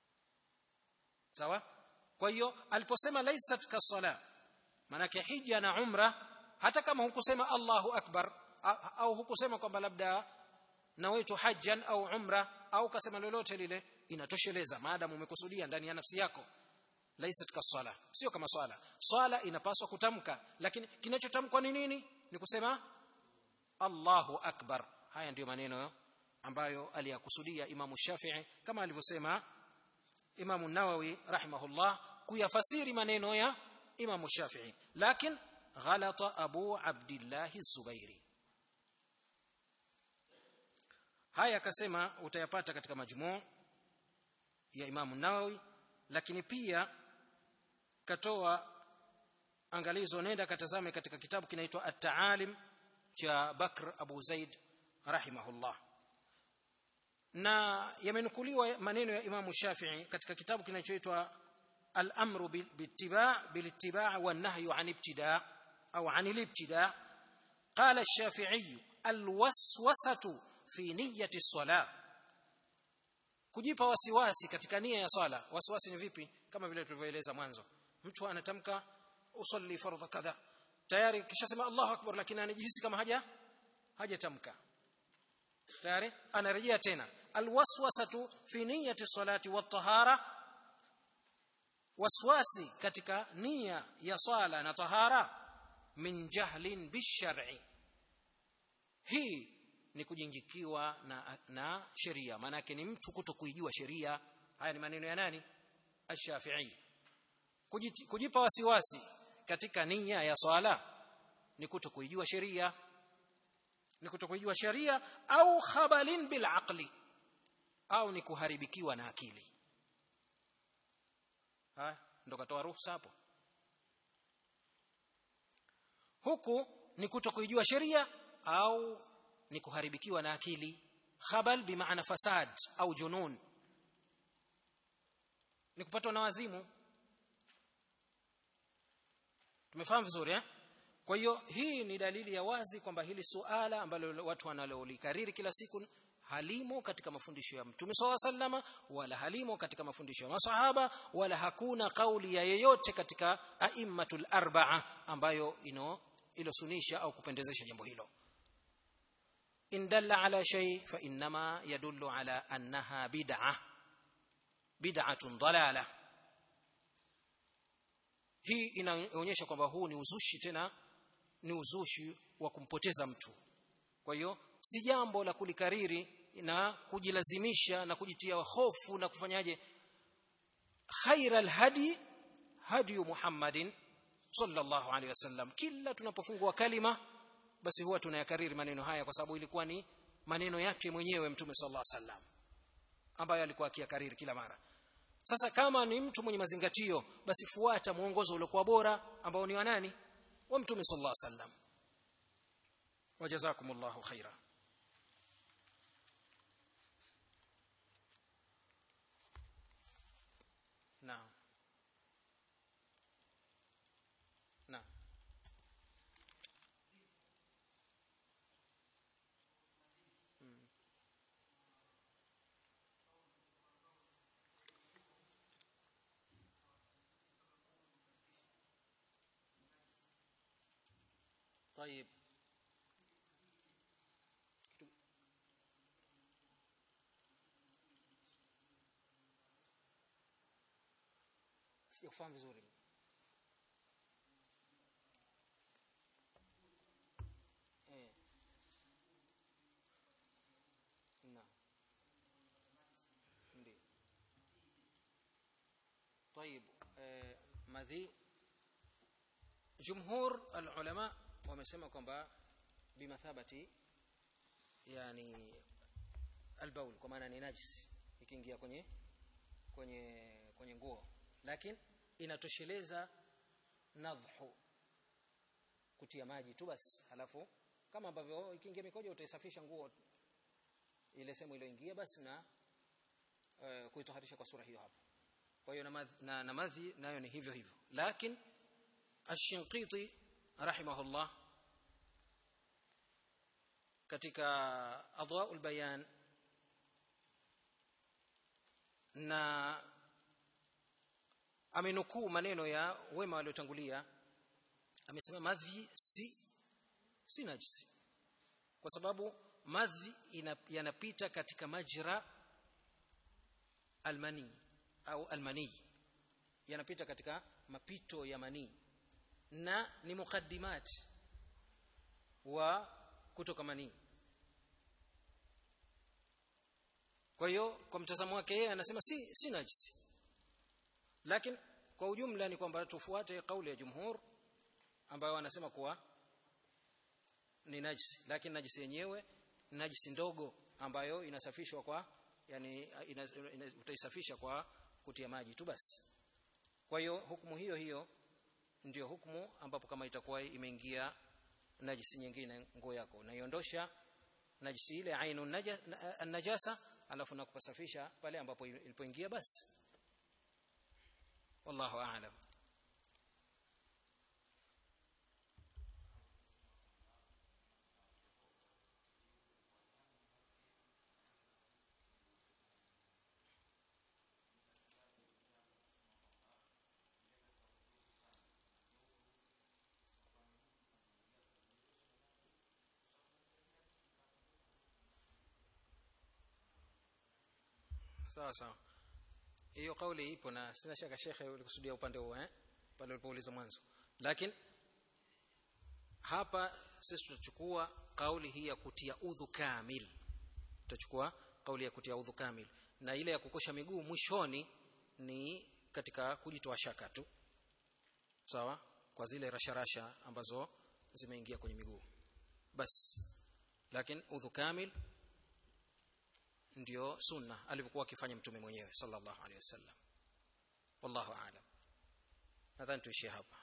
sawa kwa hiyo aliposema laysat kasala manake hija na umra hata kama hukusema Allahu akbar au hukusema kwamba labda nawaitu hajjan au umra au kasema lolote lile inatosheleza maadamu umekusudia ndani ya nafsi yako laysat kasala sio kama swala swala inapaswa kutamka lakini kinachotamkwa ni nini ni kusema Allahu akbar haya ndiyo maneno ambayo aliyakusudia Imamu Shafi'i kama alivyosema Imamu Nawawi rahimahullah kuyafasiri maneno ya Imamu Shafi'i lakini ghalata Abu Abdullah Az-Zubairi haya akasema utayapata katika majmuu ya Imamu Nawawi lakini pia katoa angalizo nenda katazame katika kitabu kinaitwa At-Ta'alim cha Bakr Abu Zaid rahimahullah na yamenukuliwa maneno ya Imamu Shafi'i katika kitabu kinachoitwa Al-Amru Bittiba' Bilittiba' wan-Nahyu 'an ibtida' au 'an al-ibtida' qala ash-Shafi'i al-waswasatu fi niyyati as-salah kujipa wasiwasi katika nia ya sala wasiwasi ni vipi kama vile tulivyoeleza mwanzo mtu anatamka usalli fardha kadha tayari kishasema Allahu akbar lakini anajihisi kama haja hajatamka tayari anarejea tena alwaswasatu fi niyyati salati wat-tahara waswasi katika nia ya sala na tahara min jahlin bishar'i hii ni kujinjikiwa na, na sheria maana yake ni mtu kutokuijua sheria haya ni maneno ya nani ash-shafi'i kujipa wasiwasi katika nia ya swala ni kutokuijua sheria ni kutokuijua sheria au khabalin bil aqli au ni kuharibikiwa na akili ha ndo katoa ruhusa hapo huku ni kutokuijua sheria au ni kuharibikiwa na akili khabal bimaana fasad au junun ni kupatwa na wazimu tumefahamu vizuri eh kwa hiyo hii ni dalili ya wazi kwamba hili suala ambalo watu wanalolikariri kila siku halimo katika mafundisho ya Mtume SAW sallama wala halimo katika mafundisho ya masahaba wala hakuna kauli ya yeyote katika aimmatul arba'a ambayo ino ilosunisha au kupendezesha jambo hilo in dalla ala shay fa inma yadullu ala annaha bid'ah bid'atun dalalah hii inaonyesha kwamba huu ni uzushi tena ni uzushi wa kumpoteza mtu kwa hiyo si jambo la kulikariri na kujilazimisha na kujitia hofu na kufanyaje khairal hadi hadi Muhammadin sallallahu alaihi wasallam kila tunapofungua kalima basi huwa tunayakariri maneno haya kwa sababu ilikuwa ni maneno yake mwenyewe mtume sallallahu alaihi wasallam ambayo alikuwa akiyakariri kila mara sasa kama ni mtu mwenye mazingatio basi fuata mwongozo uliokuwa bora ambao ni wa nani wa mtume sallallahu alaihi wasallam wajazakumullahu khaira naam naam طيب sijakufahamu vizuri eh naam ndio طيب eh, madhi jumhur alulama wamesema kwamba bimathabati yani albaul kwa maana ni najisi ikiingia kwenye kwenye kwenye nguo lakini inatosheleza nadhhu kutia maji tu basi halafu kama ambavyo ikiingia mikojo utaisafisha nguo ile sehemu iliyoingia basi na uh, kuitoharisha kwa sura hiyo hapo kwa hiyo na, madhi, na, na madhi nayo ni hivyo hivyo lakini ash-Shinqiti rahimahullah katika adwaul bayan na amenukuu maneno ya wema waliotangulia amesema madhi si si najisi kwa sababu madhi yanapita katika majra almani au almani yanapita katika mapito ya manii na ni mukaddimat wa kutoka manii kwa hiyo kwa mtazamo wake yeye anasema si si najisi lakini kwa ujumla ni kwamba tufuate kauli ya jumhur ambayo wanasema kuwa ni najisi lakini najisi yenyewe ni najisi ndogo ambayo inasafishwa kwa yani ina, ina, utaisafisha kwa kutia maji tu basi kwa hiyo hukumu hiyo hiyo ndio hukumu ambapo kama itakuwa imeingia najisi nyingine nguo yako unaiondosha najisi ile ainu najasa alafu nakupasafisha pale ambapo ilipoingia basi wallahu a'lam sawa sawa hiyo kauli ipo na sina shaka shekhe ulikusudia upande huo eh pale ulipouliza mwanzo lakini hapa sisi tutachukua kauli hii ya kutia udhu kamil tutachukua kauli ya kutia udhu kamil na ile ya kukosha miguu mwishoni ni katika kujitoa shaka tu sawa kwa zile rasharasha ambazo zimeingia kwenye miguu basi lakini udhu kamil ndio sunna alivyokuwa akifanya mtume mwenyewe sallallahu alaihi wasallam wallahu aalam nadhani tuishie hapa